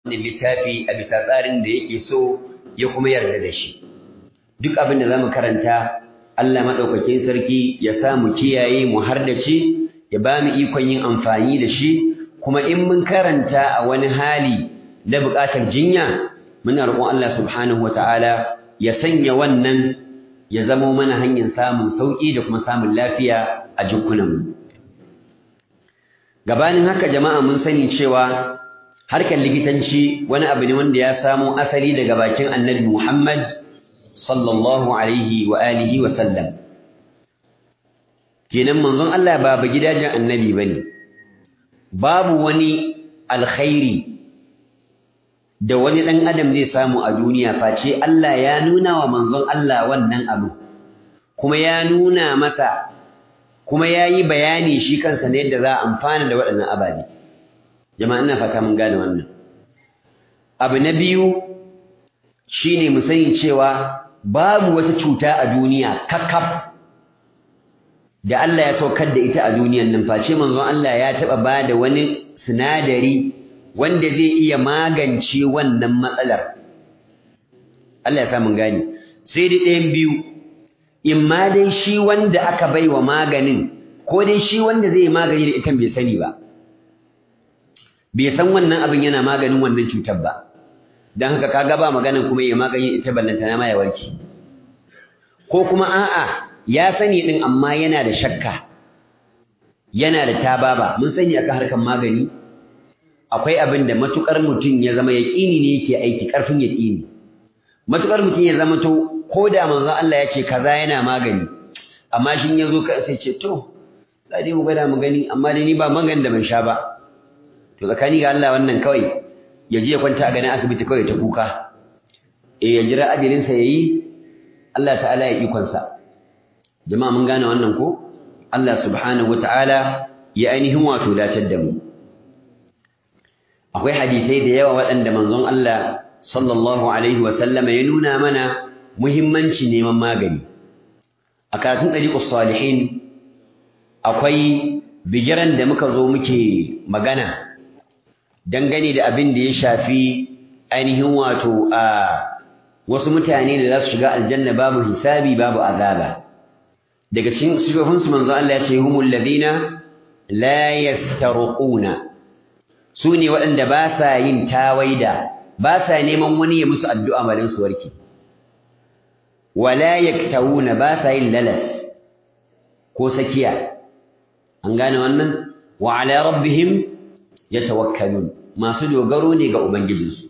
wannan littafi a bisa tsarin da yake so ya kuma yarda da shi duk abin da zamu karanta Allah madaukakin sarki ya sa mu kiyaye mu hardace ya ba mu ikon yin amfani da shi kuma in mun karanta a wani hali na buƙatar jinya muna roƙon Allah subhanahu wataala ya sanya wannan ya zamo mana hanyar samun sauƙi da kuma samun lafiya a jikunanmu gabanin haka jama'a mun sani cewa harkar likitanci wani abu ne wanda ya samo asali daga bakin annabi Muhammad sallallahu alaihi wa alihi wa sallam kenan manzon Allah ba ba gidajen annabi bane babu wani alkhairi da wani dan adam zai samu a duniya face Allah ya nuna wa manzon Allah wannan abu kuma ya nuna masa kuma ya yi bayani shi kansa ne yadda za a amfana da waɗannan ababe jama'a ina fata mun gane wannan abu na biyu shine mu sani cewa babu wata cuta a duniya kakkaf da Allah ya saukar da ita a duniyan nan face manzon Allah ya taɓa ba da wani sinadari wanda zai iya magance wannan matsalar Allah ya sa mun gane sai dai ɗayan biyu in ma dai shi wanda aka bai wa maganin ko dai shi wanda zai magani da ita bai sani ba bai san wannan abin yana maganin wannan cutar ba don haka kaga ba maganin kuma ya magani ita ballantana ma ya warke ko kuma a'a ya sani din amma yana da shakka yana da tababa mun sani akan harkar magani akwai abin da matukar mutum ya zama yaƙini ne yake aiki ƙarfin yaƙini matukar mutum ya zama to ko da manzo Allah ya ce kaza yana magani amma shin ya zo ka sai ce to za dai mu gwada mu gani amma dai ni ba magani da ban sha ba to tsakani ga Allah wannan kawai ya je ya kwanta a ganin asibiti kawai ta kuka eh ya jira ajalin sa yayi Allah ta'ala ya ikon sa jama'a mun gane wannan ko Allah subhanahu wata'ala ya ainihin wato datar da mu akwai hadisai da yawa waɗanda manzon Allah sallallahu alaihi wa sallama ya nuna mana muhimmanci neman magani a karatun ɗariƙus salihin akwai bigiran da muka zo muke magana dangane da abin da ya shafi ainihin wato a wasu mutane da za su shiga aljanna babu hisabi babu azaba daga cikin sifofinsu manzo Allah ya ce humul ladina la yastarquna su ne waɗanda ba sa yin tawaida ba sa neman wani ya musu addu'a malin su warke wala yaktawuna ba sa yin lalas ko sakiya an gane wannan wa ala rabbihim yatawakkalun masu dogaro ne ga ubangijinsu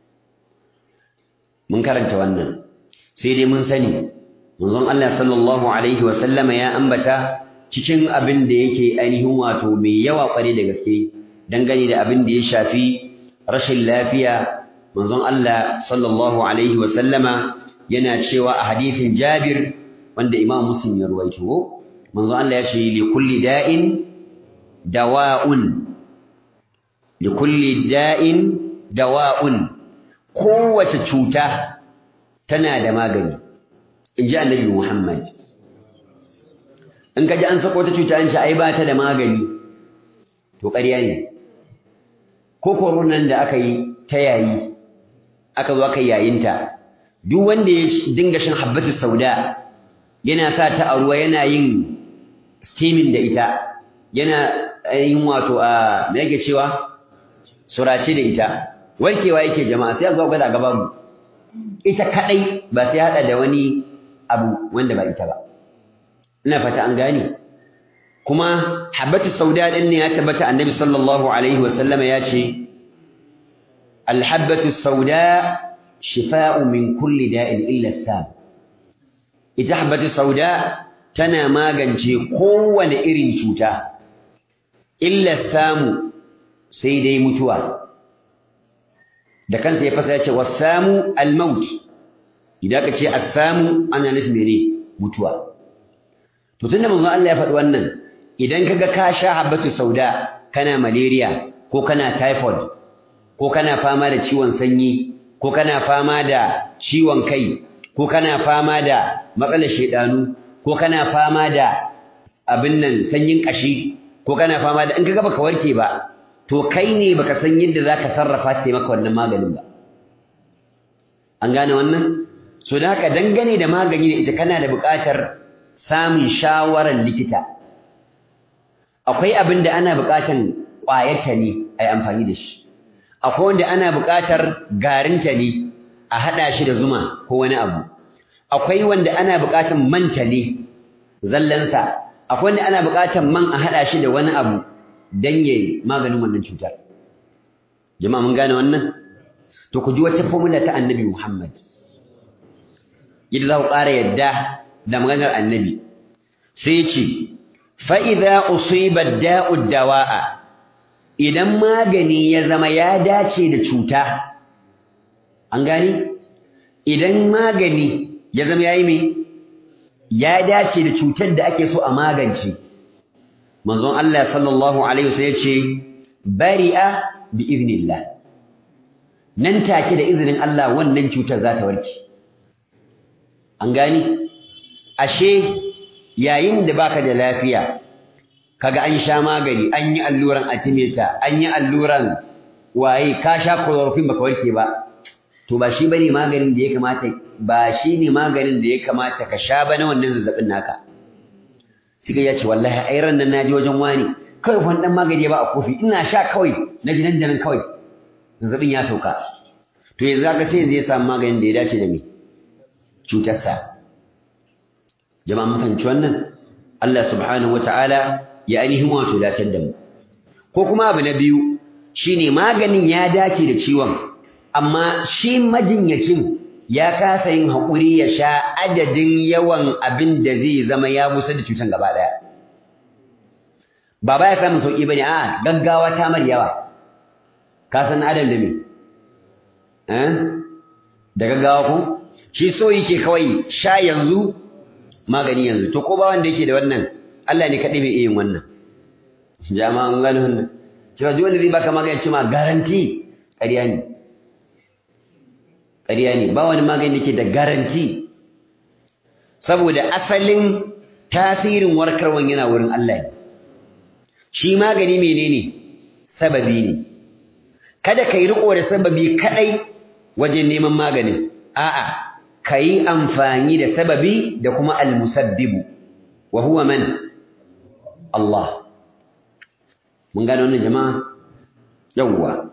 mun karanta wannan sai dai mun sani manzon Allah sallallahu alaihi wa sallama ya ambata cikin abin da yake ainihin wato mai yawa kware da gaske dangane da abin da ya shafi rashin lafiya manzon Allah sallallahu alaihi wa sallama yana cewa a hadisin Jabir wanda Imam Muslim ya ruwaito manzon Allah ya ce li kulli da'in dawa'un li kulli da'in dawa'un kowace cuta tana da magani inji Annabi Muhammad in kaji an sako ta cuta an ce ai ba ta da magani to ƙarya ne ko koronan da aka yi ta yayi aka zo aka yayinta duk wanda ya dinga shan habbatu sauda yana sa ta a ruwa yana yin steaming da ita yana yin wato a me yake cewa surace da ita warkewa yake jama'a sai a zo gwada gaban mu ita kadai ba sai hada da wani abu wanda ba ita ba ina fata an gane kuma habbatu sauda din ne ya tabbata annabi sallallahu alaihi wasallama ya ce alhabbatu sauda shifa'u min kulli da'in illa sam ita habbatu sauda tana magance kowane irin cuta illa samu sai dai mutuwa da kansa ya fasa ya ce wasamu almaut idan ka ce assamu ana nufin mene mutuwa to tunda manzon Allah ya faɗi wannan idan kaga ka sha habbatu sauda kana malaria ko kana typhoid ko kana fama da ciwon sanyi ko kana fama da ciwon kai ko kana fama da matsalar shedanu ko kana fama da abin nan sanyin kashi ko kana fama da in kaga baka warke ba to kai ne baka san yadda zaka sarrafa ta maka wannan maganin ba an gane wannan so da haka dangane da magani da ita kana da buƙatar samun shawarar likita akwai abin da ana buƙatar ƙwayarta ne a yi amfani da shi akwai wanda ana buƙatar garinta ne a haɗa shi da zuma ko wani abu akwai wanda ana buƙatar manta ne zallansa akwai wanda ana buƙatar man a haɗa shi da wani abu don ya maganin wannan cutar jama'a mun gane wannan to ku ji wata formula ta annabi Muhammad yadda za ku ƙara yadda da maganar annabi sai ce fa'iza usiba da'ud dawa'a idan magani ya zama ya dace da cuta an gani idan magani ya zama yayi me ya dace da cutar da ake so a magance manzon Allah sallallahu alaihi wasallam ya ce bari'a bi iznillah nan take da izinin Allah wannan cutar za ta warke an gani ashe yayin da baka da lafiya kaga an sha magani an yi alluran atimeta an yi alluran waye ka sha chloroquine baka warke ba to ba shi bane maganin da ya kamata ba shi ne maganin da ya kamata ka sha ba na wannan zazzabin naka sai ya ce wallahi ai ran nan naje wajen wani kai fa dan magani ba a kofi ina sha kawai na ji nan da nan kawai zazzabin ya sauka to yanzu aka sai yanzu ya samu maganin da ya dace da me cutarsa jama'a mun fahimci wannan Allah subhanahu wataala ya ainihin wato dacar da mu ko kuma abu na biyu shine maganin ya dace da ciwon amma shi majinyacin ya kasa yin haƙuri ya sha adadin yawan abin da zai zama ya busa da cutan gaba ɗaya ba ba ya samun sauƙi ba ne a gaggawa ta mar yawa ka san adam da me da gaggawa ko shi so yake kawai sha yanzu magani yanzu to ko ba wanda yake da wannan Allah ne kaɗai mai iya yin wannan jama'an gano wannan cewa duk wanda zai baka magani ce ma garanti ƙarya ne ƙarya ne ba wani magani da ke da garanti saboda asalin tasirin warkarwan yana wurin Allah ne shi magani menene sababi ne kada ka yi riko da sababi kadai wajen neman maganin a'a ka yi amfani da sababi da kuma almusabbibu wa huwa man Allah mun gano wannan jama'a yawwa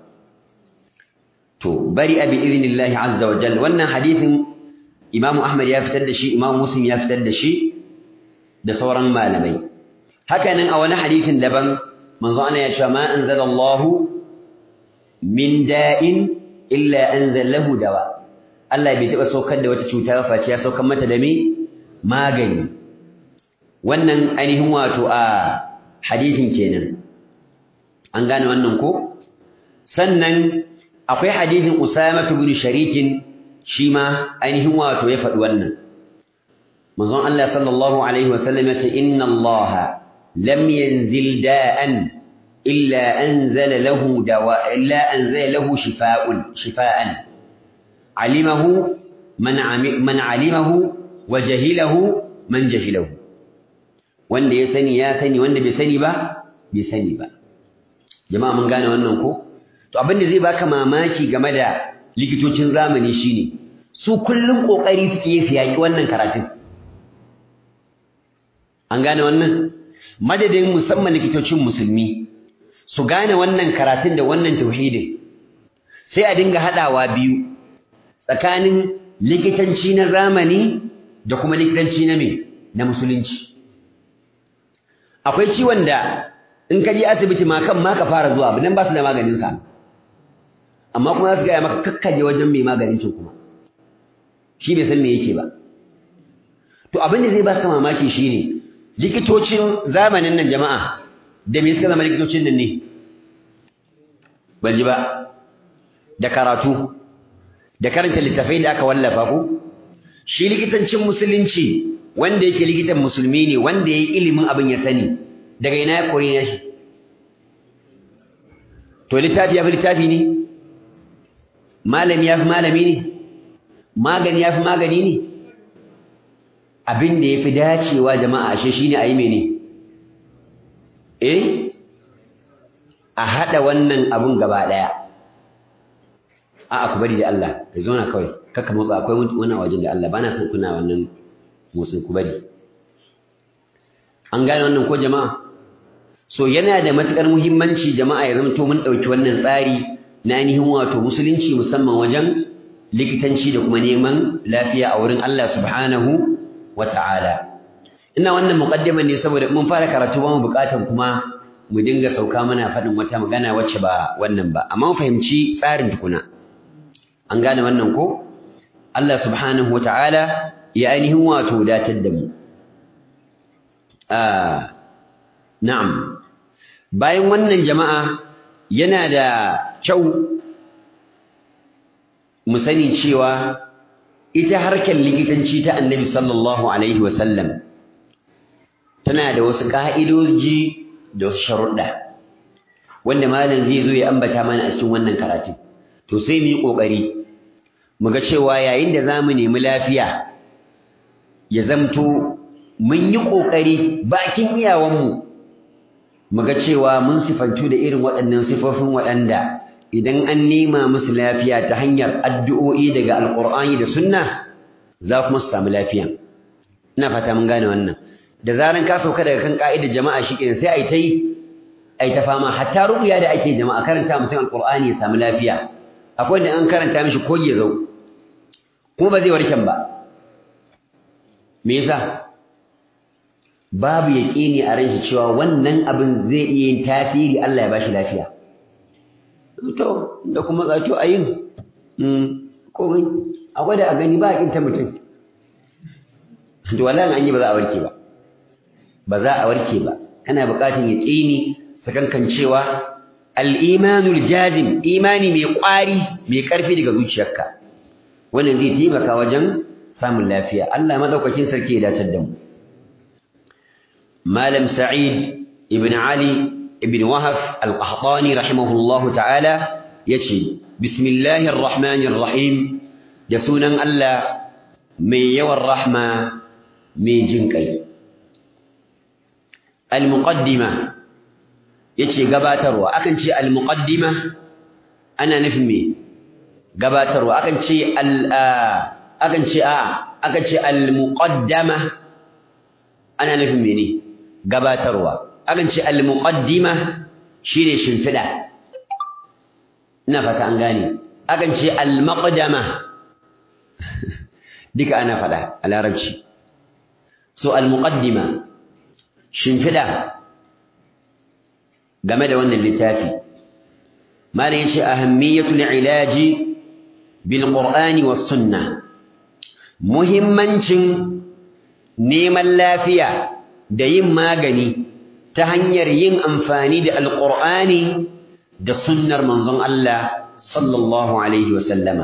to bari abi idnillahi azza wa jalla wannan hadithin Imam Ahmad ya fitar da shi Imam Muslim ya fitar da shi da sauran malamai haka nan a wani hadithin daban manzo ana ya ce ma anzalallahu min da'in illa anzalahu dawa Allah bai taba saukar da wata cuta ba face ya saukar mata da me magani wannan ainihin wato a hadithin kenan an gane wannan ko sannan akwai hadithin Usama ibn Sharikin shi ma ainihin wato ya faɗi wannan manzon Allah sallallahu alaihi wasallam ya ce inna Allah lam yanzil da'an illa anzala lahu dawa illa anzala lahu shifaa'un shifaa'an alimahu man man alimahu wa jahilahu man jahilahu wanda ya sani ya sani wanda bai sani ba bai sani ba jama'a mun gane wannan ko to abin da zai baka mamaki game da likitocin zamani shine su kullum kokari suke yi su yaki wannan karatun an gane wannan madadin musamman likitocin musulmi su gane wannan karatun da wannan tauhidin sai a dinga hadawa biyu tsakanin likitanci na zamani da kuma likitanci na me na musulunci akwai ciwon da in ka je asibiti ma kan ma ka fara zuwa nan ba su da maganin sa amma kuma za su gaya maka kakkaje wajen mai maganin cin kuma shi bai san me yake ba to abin da zai baka mamaki shine likitocin zamanin nan jama'a da me suka zama likitocin nan ne ban ji ba da karatu da karanta littafai da aka wallafa ku shi likitancin musulunci wanda yake likitan musulmi ne wanda yayi ilimin abin ya sani daga ina ya koyi ne shi to littafi ya fi littafi ne malami ya fi malami ne magani ya fi magani ne abin da ya fi dacewa jama'a ashe shine a yi mene eh a haɗa wannan abun gaba ɗaya a'a ku bari da Allah ka zauna kawai kaka motsa akwai wani wajen da Allah bana son kuna wannan motsin ku bari an gane wannan ko jama'a so yana da matukar muhimmanci jama'a ya zamto mun ɗauki wannan tsari na ainihin wato musulunci musamman wajen likitanci da kuma neman lafiya a wurin Allah subhanahu wa ta'ala ina wannan muqaddima ne saboda mun fara karatu ba mu bukatan kuma mu dinga sauka muna faɗin wata magana wacce ba wannan ba amma mu fahimci tsarin tukuna an gane wannan ko Allah subhanahu wa ta'ala ya ainihin wato datar da mu na'am bayan wannan jama'a yana da kyau mu sani cewa ita harkar likitanci ta annabi sallallahu alaihi wasallam tana da wasu ka'idoji da wasu sharuɗa wanda malam zai zo ya ambata mana a cikin wannan karatun to sai mu yi ƙoƙari mu ga cewa yayin da za mu nemi lafiya ya zamto mun yi ƙoƙari bakin iyawanmu mu ga cewa mun sifantu da irin waɗannan sifofin waɗanda idan an nema musu lafiya ta hanyar addu'o'i daga alƙur'ani da sunna za kuma su samu lafiya ina fata mun gane wannan da zaran ka sauka daga kan ƙa'idar jama'a shi sai a yi ta yi a yi ta fama hatta ruƙuya da ake jama'a karanta mutum alƙur'ani ya samu lafiya akwai da an karanta mishi ko ya zau kuma ba zai warken ba me yasa babu yaƙini a ranshi cewa wannan abin zai iya yin tasiri Allah ya bashi lafiya to da kuma zato a yin komai akwai da a gani ba a ƙinta mutum to wallahi an yi ba za a warke ba ba za a warke ba kana buƙatar yaƙini sakankan cewa al-imanul jazim imani mai ƙwari mai ƙarfi daga zuciyarka wannan zai taimaka wajen samun lafiya Allah madaukakin sarki ya dace da mu Malam Sa'id ibn Ali ibn Wahaf al-Qahtani rahimahullahu ta'ala yace bismillahir rahmanir rahim da sunan Allah mai yawan rahma mai jin kai al-muqaddima yace gabatarwa akan ce al-muqaddima ana nufin me gabatarwa akan ce al akan ce a akan ce al-muqaddama ana nufin mene gabatarwa akan ce al-muqaddima shine shimfida ina fata an gane akan ce al-maqdama duka ana fada a larabci so al-muqaddima shimfida game da wannan littafi malam yace ahammiyatul ilaji bil qur'ani was sunnah muhimmancin neman lafiya da yin magani ta hanyar yin amfani da alqur'ani da sunnar manzon Allah sallallahu alaihi wa sallama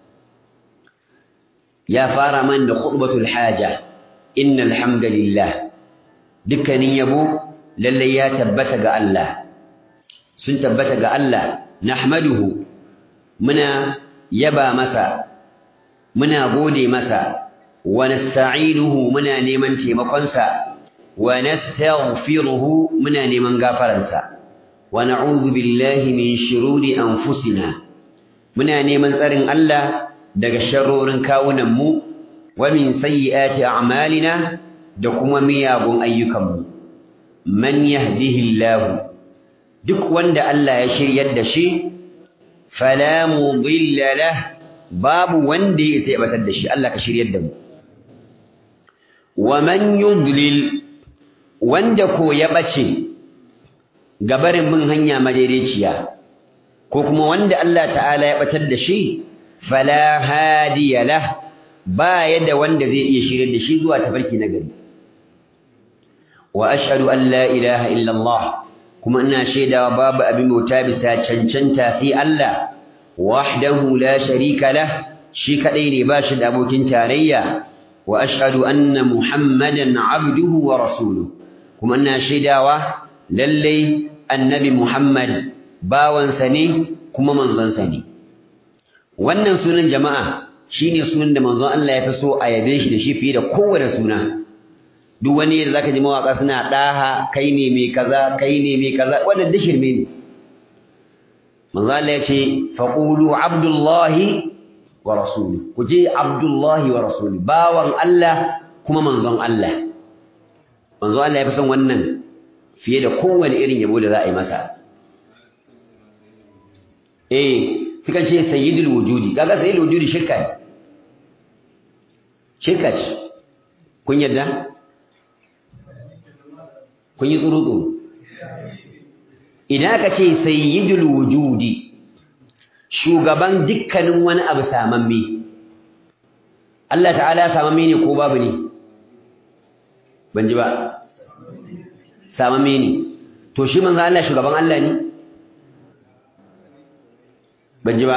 ya fara man da khutbatul haja innal hamdalillah dukkanin yabo lalle ya tabbata ga Allah sun tabbata ga Allah nahmaduhu muna yaba masa muna gode masa wa nasta'inuhu muna neman taimakonsa wa nastaghfiruhu muna neman gafaransa wa na'udhu billahi min shururi anfusina muna neman tsarin Allah daga sharrorin kawunan mu wa min sayyiati a'malina da kuma miyagun ayyukanmu man yahdihillahu duk wanda Allah ya shiryar da shi fala mudilla lah babu wanda ya sai batar da shi Allah ka shiryar da mu wa man yudlil wanda ko ya bace gabarin bin hanya madaidaiciya ko kuma wanda Allah ta'ala ya batar da shi fala hadiya lah ba yadda wanda zai iya shiryar da shi zuwa tafarki na gari wa ashhadu an la ilaha illa Allah kuma ina shaidawa babu abin bauta bisa cancanta sai Allah wahdahu la sharika lah shi kadai ne ba shi da abokin tarayya wa ashhadu anna muhammadan abduhu wa rasuluhu kuma ina shaidawa lalle annabi muhammad bawansa ne kuma manzonsa ne wannan sunan jama'a shine sunan da manzon Allah ya fi so a yabe shi da shi fiye da kowane suna duk wani da zaka ji mawaka suna daha kai ne mai kaza kai ne mai kaza wannan duk shirme ne manzo Allah ya ce faqulu abdullahi wa rasuluhu ku je abdullahi wa rasuluhu bawan Allah kuma manzon Allah manzo Allah ya fi son wannan fiye da kowane irin yabo da za a yi masa eh sukan ce sayyidul wujudi kaga sayyidul wujudi shirka ne shirka ce kun yadda kun yi tsuru idan aka ce sayyidul wujudi shugaban dukkanin wani abu samamme Allah ta'ala samamme ne ko babu ne ban ji ba samamme ne to shi manzo Allah shugaban Allah ne ban ji ba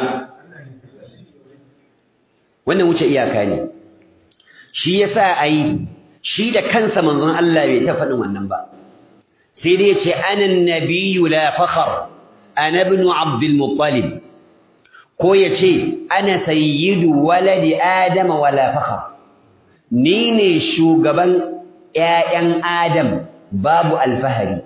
wannan wuce iyaka ne shi yasa ai shi da kansa manzon Allah bai ta faɗin wannan ba sai dai yace ana nabiyyu la fakhr ana ibn abdul muttalib ko yace ana sayyidu waladi adam wala fakhr ni ne shugaban ƴaƴan adam babu alfahari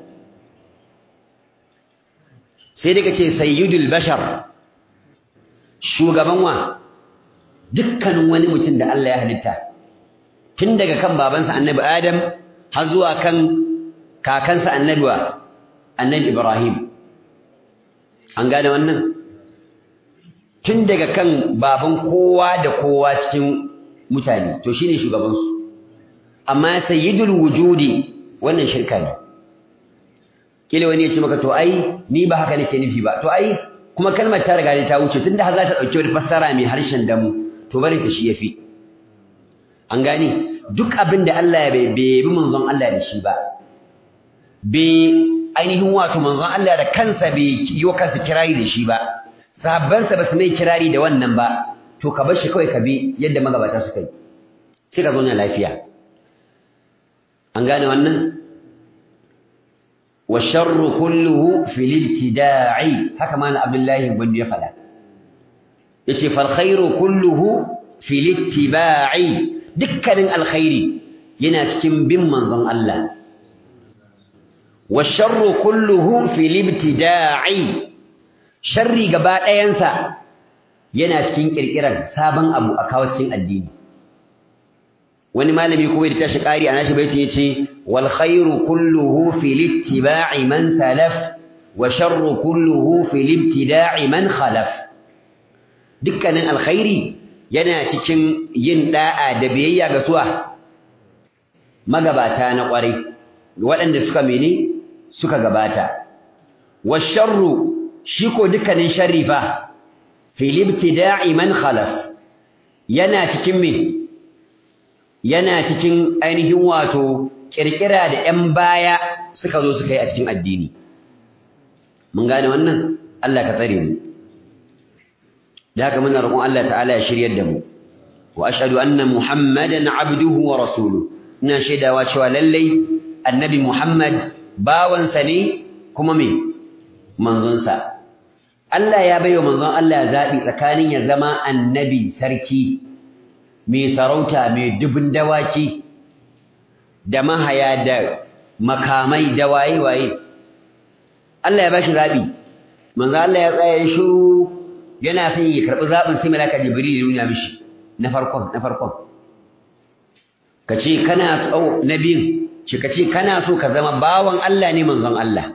sai dai kace sayyidul bashar shugaban wa dukkanin wani mutum da Allah ya halitta tun daga kan babansa annabi Adam har zuwa kan kakansa annabi wa annabi Ibrahim an gane wannan tun daga kan baban kowa da kowa cikin mutane to shine shugaban su amma sayyidul wujudi wannan shirka ne kila wani ya ce maka to ai ni ba haka nake nufi ba to ai kuma kalmar ta riga ta wuce tunda har za ta dauki wani fassara mai harshen damu to bari ta shi yafi an gane duk abin da Allah ya bai bi manzon Allah da shi ba bai ainihin wato manzon Allah da kansa bai yi kansa kirari da shi ba sahabbansa ba su mai kirari da wannan ba to ka bar shi kawai ka bi yadda magabata suka yi sai ka zauna lafiya an gane wannan والشر كله في الابتداع haka mana Abdullahi gwanda ya fada yace fal khairu kulluhu fi littiba'i dukkanin alkhairi yana cikin bin manzon Allah washarru kulluhu fi libtida'i sharri gaba ɗayansa yana cikin kirkiran sabon abu a kawo cikin addini wani malami kuma da tashi ƙari a nashi baitin yace wal khairu kulluhu fi littiba'i man salaf wa sharru kulluhu fi libtida'i man khalaf dukkanin alkhairi yana cikin yin da'a da biyayya ga suwa magabata na ƙwarai waɗanda suka mene suka gabata washarru shi ko dukkanin sharri fa fil ibtida'i man khalaf yana cikin me yana cikin ainihin wato kirkira da 'yan baya suka zo suka yi a cikin addini mun gane wannan Allah ka tsare mu da haka muna roƙon Allah ta'ala ya shiryar da mu wa ashhadu anna muhammadan abduhu wa rasuluhu ina shaidawa cewa lallai annabi muhammad bawansa ne kuma me manzonsa Allah ya baiwa manzon Allah zaɓi tsakanin ya zama annabi sarki mai sarauta mai dubin dawaki da mahaya da makamai da waye-waye Allah ya bashi zaɓi manzon Allah ya tsaya shiru yana son ya karɓi zaɓin sai malaka jibril ya nuna mishi na farkon na farkon ka ce kana so na biyun shi ka ce kana so ka zama bawan Allah ne manzon Allah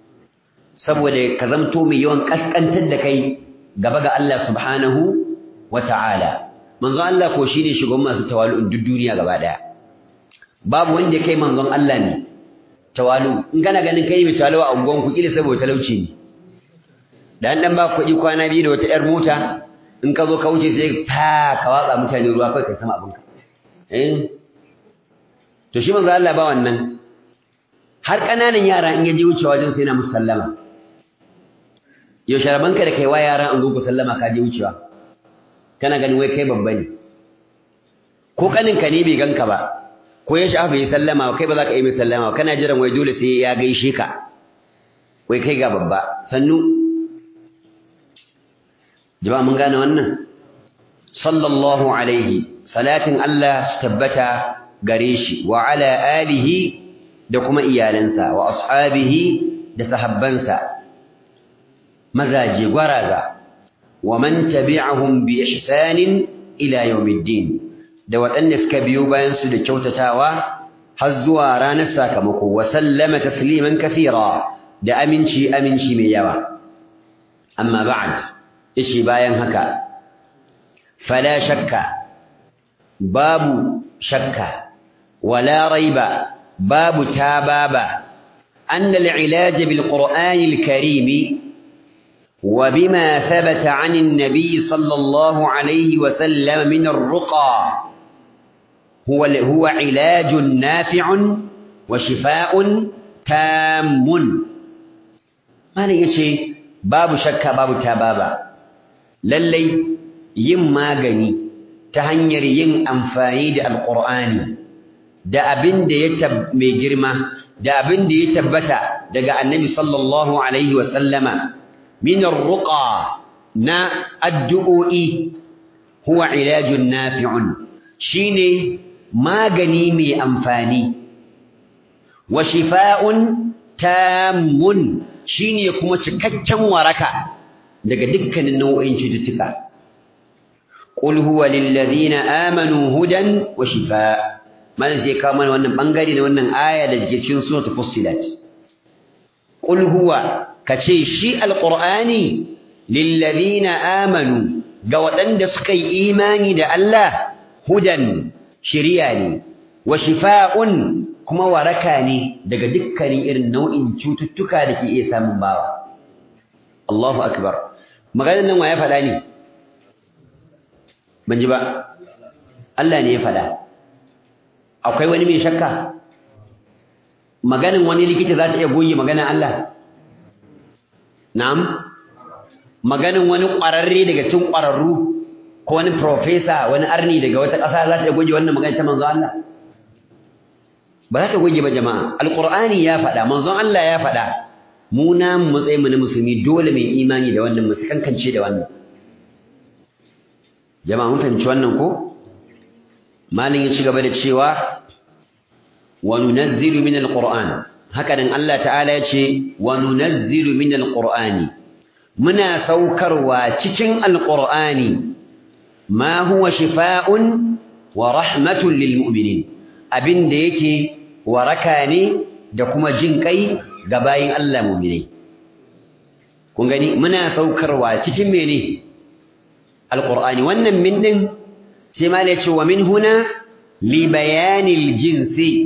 saboda ka zamto mai yawan kaskantar da kai gaba ga Allah subhanahu wa ta'ala manzon Allah ko shine shugaban masu tawalu'un duk duniya gaba daya babu wanda kai manzon Allah ne tawalu in kana ganin kai mai tawalu a ungon ku kila saboda talauci ne dan dan ba kuɗi kwana biyu da wata yar mota in ka zo ka wuce sai fa ka watsa mutane ruwa kai kai sama abinka eh to shi manzo Allah ba wannan har kananan yara in yaje wucewa wajen sai na musallama yau sharabanka da kai wa yaran an gugu sallama ka je wucewa kana ganin wai kai babba ne ko kanin ka ne bai ganka ba ko ya shafa bai sallama kai ba za ka yi mai sallama kana jiran wai dole sai ya gaishe ka wai kai ga babba sannu jama'a mun gane wannan sallallahu alaihi salatin Allah tabbata gare shi wa ala alihi da kuma iyalansa wa ashabihi da sahabbansa mazaje gwaraza wa man tabi'ahum bi ihsanin ila yawmiddin da waɗanda suka biyo bayan su da kyautatawa har zuwa ranar sakamako wa sallama tasliman kathira da aminci aminci mai yawa amma ba'd ishi bayan haka fala shakka babu shakka wala raiba babu tababa أن العلاج بالقرآن الكريم وبما ثبت عن النبي صلى الله عليه وسلم من الرقى هو هو علاج نافع وشفاء تام ما يجي باب شك باب تبابا للي yin magani ta hanyar yin amfani da alƙur'ani da abin da ya mai girma da abin da ya tabbata daga annabi sallallahu alaihi wa sallama min arruqa na addu'o'i huwa ilajun nafi'un shine magani mai amfani wa shifa'un tammun shine kuma cikakken waraka daga dukkanin nau'in cututtuka qul huwa lil ladina amanu hudan wa shifaa' malam sai kawo mana wannan bangare da wannan aya da ke cikin suratul fussilat qul huwa kace shi alqur'ani lil ladina amanu ga waɗanda suka yi imani da Allah hudan shiriya ne wa shifaa'un kuma waraka ne daga dukkanin irin nau'in cututtuka da ke iya samun bawa Allahu akbar maganar nan wa ya faɗa ne ban ji ba Allah ne ya faɗa akwai wani mai shakka maganin wani likita za ta iya goge maganin Allah na'am maganin wani ƙwararre daga cikin ƙwararru ko wani profesa wani arni daga wata ƙasa za ta iya goge wannan maganin ta manzon Allah ba za ta goge ba jama'a alqur'ani ya faɗa manzon Allah ya faɗa mu na mu matsayin mu na musulmi dole mai imani da wannan mu kankance da wannan jama'a mun fahimci wannan ko malin ya ci gaba da cewa wa nunazzilu min alquran haka nan Allah ta'ala ya ce wa nunazzilu min alqurani muna saukarwa cikin alqurani ma huwa shifaa'un wa rahmatun lil mu'minin abinda yake waraka ne da kuma jin kai ga bayin Allah mu'minai kun gani muna saukarwa cikin mene alqurani wannan min din sai ma ya ce wa min huna li bayanil jinsi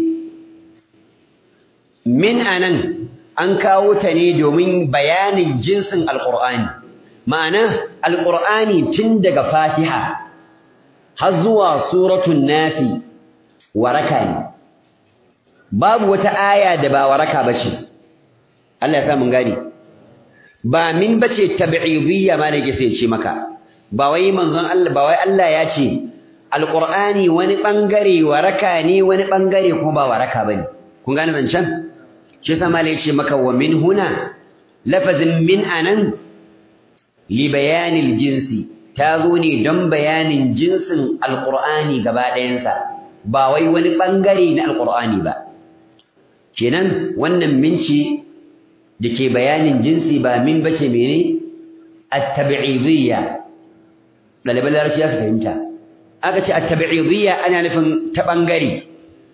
min anan an kawo ta ne domin bayanin jinsin alqur'ani ma'ana alqur'ani tun daga fatiha har zuwa suratul nafi waraka ne babu wata aya da ba waraka bace Allah ya sa mun gani ba min bace tab'idiyya ma ne ke sai ce maka ba wai manzon Allah ba wai Allah ya ce alqur'ani wani bangare waraka ne wani bangare kuma ba waraka bane kun gane zancen shi yasa malai ya ce maka wa min huna lafazin min anan li bayanil jinsi ta zo ne don bayanin jinsin alqur'ani gaba ɗayansa ba wai wani bangare na alqur'ani ba kenan wannan minci da ke bayanin jinsi ba min bace mene at-tab'idiyya ɗaliban larabci za su fahimta aka ce at-tab'idiyya ana nufin ta bangare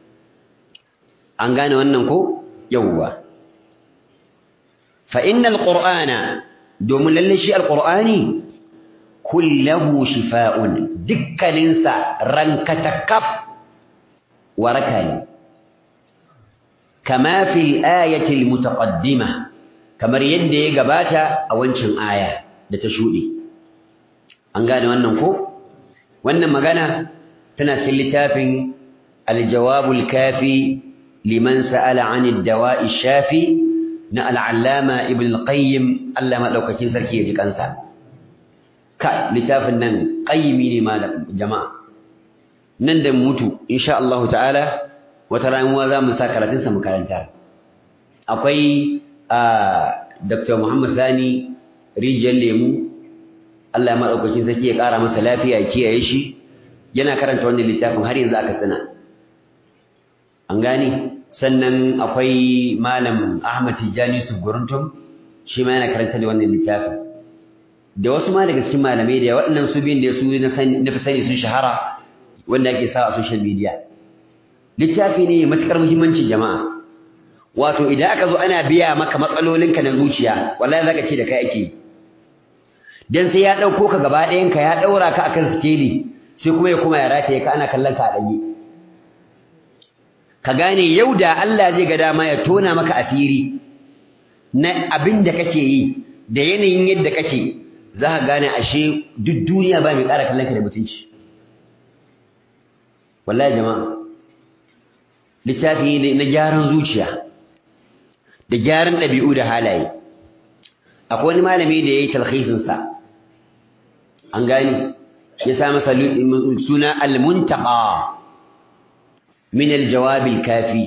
an gane wannan ko yawwa fa innal qur'ana domin lalle shi alqur'ani kullahu shifaa'un dukkaninsa rankatakaf waraka ne kama fi ayati almutaqaddima kamar yadda ya gabata a wancan aya da ta shuɗe an gane wannan ko wannan magana tana cikin littafin aljawabul kafi liman sa'ala 'anid dawa'i shafi na al'allama ibn al-qayyim Allah madaukakin sarki ya ji kansa ka littafin nan qayyimi ne malam jama'a nan da mutu insha Allah ta'ala wata ramuwa za mu sa karatun sa mu karanta akwai Dr. Muhammad Sani rijiyar lemu Allah madaukakin sarki ya kara masa lafiya ya kiyaye shi yana karanta wannan littafin har yanzu aka tsina an gane sannan akwai malam Ahmad Tijani Suguruntum shi ma yana karanta da wannan littafin da wasu ma daga cikin malamai da waɗannan su biyun da su na fi sani sun shahara wanda ake sa a social media littafi ne matuƙar muhimmanci jama'a wato idan aka zo ana biya maka matsalolinka na zuciya wallahi zaka ce da kai ake dan sai ya ɗauko ka gaba ɗayanka ya ɗaura ka akan sikeli sai kuma ya kuma ya rataye ka ana kallon ka a ɗage ka gane yau da Allah zai ga dama ya tona maka asiri na abin da kake yi da yanayin yadda kake za ka gane ashe duk duniya ba mai ƙara kallon ka da mutunci wallahi jama'a littafi ne na gyaran zuciya da gyaran ɗabi'u da halaye akwai wani malami da ya yi talhisinsa an gani ya sa masa suna al-muntaqa min al-jawab al-kafi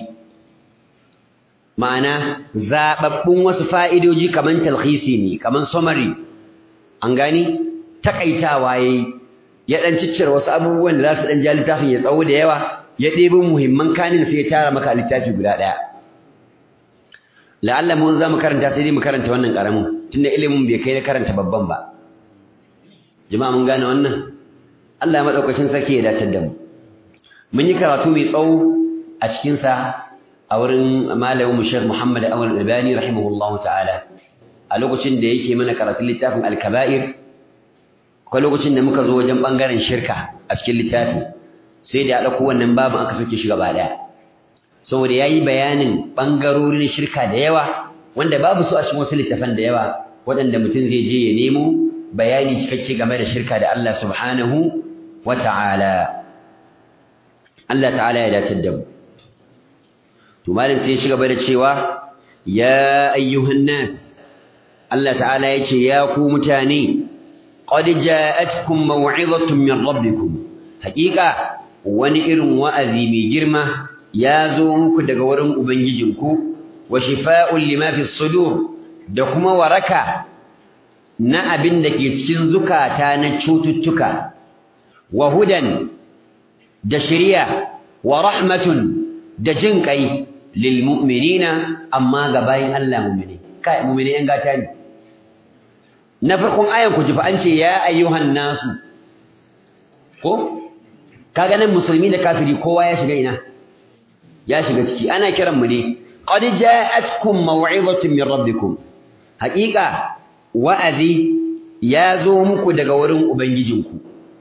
ma'ana zababbun wasu fa'idoji kaman talhisi ne kaman summary an gani takaitawa yayi ya dan ciccire wasu abubuwan da za su dan ja littafin ya tsawo da yawa ya ɗebo muhimman kanin sai ya tara maka littafi guda ɗaya la'alla mun za mu karanta sai dai mu karanta wannan ƙaramin tunda ilimin bai kai na karanta babban ba jama'a mun gane wannan Allah ya madaukakin sarki ya dace da mu mun yi karatu mai tsawo a cikin sa a wurin malamin mu Sheikh Muhammad Awal Albani rahimahullahu ta'ala a lokacin da yake mana karatun littafin Al-Kaba'ir akwai lokacin da muka zo wajen bangaren shirka a cikin littafin sai da ya ɗauko wannan babin aka soke shi gaba ɗaya saboda ya yi bayanin ɓangarorin shirka da yawa wanda babu su a cikin wasu littafan da yawa waɗanda mutum zai je ya nemo bayani cikakke game da shirka da Allah subhanahu wa ta'ala Allah ta'ala ya dace da mu to malam sai ya ci gaba da cewa ya ayyuhan nas Allah ta'ala ya ce ya ku mutane qad ja'atkum maw'izatun min rabbikum haqiqa wani irin wa'azi mai girma ya zo muku daga wurin ubangijinku wa shifa'un lima fi sudur da kuma waraka na abin da ke cikin zukata na cututtuka wa hudan da shiriya wa rahmatun da jin kai lil mu'minina amma ga bayin Allah mu'mini kai mu'mini yan gata ne na farkon ayan ku ji fa an ce ya ayyuhan nasu ko kaga nan musulmi da kafiri kowa ya shiga ina ya shiga ciki ana kiran mu ne qad ja'atkum maw'izatun min rabbikum haqiqa wa'azi ya zo muku daga wurin ubangijinku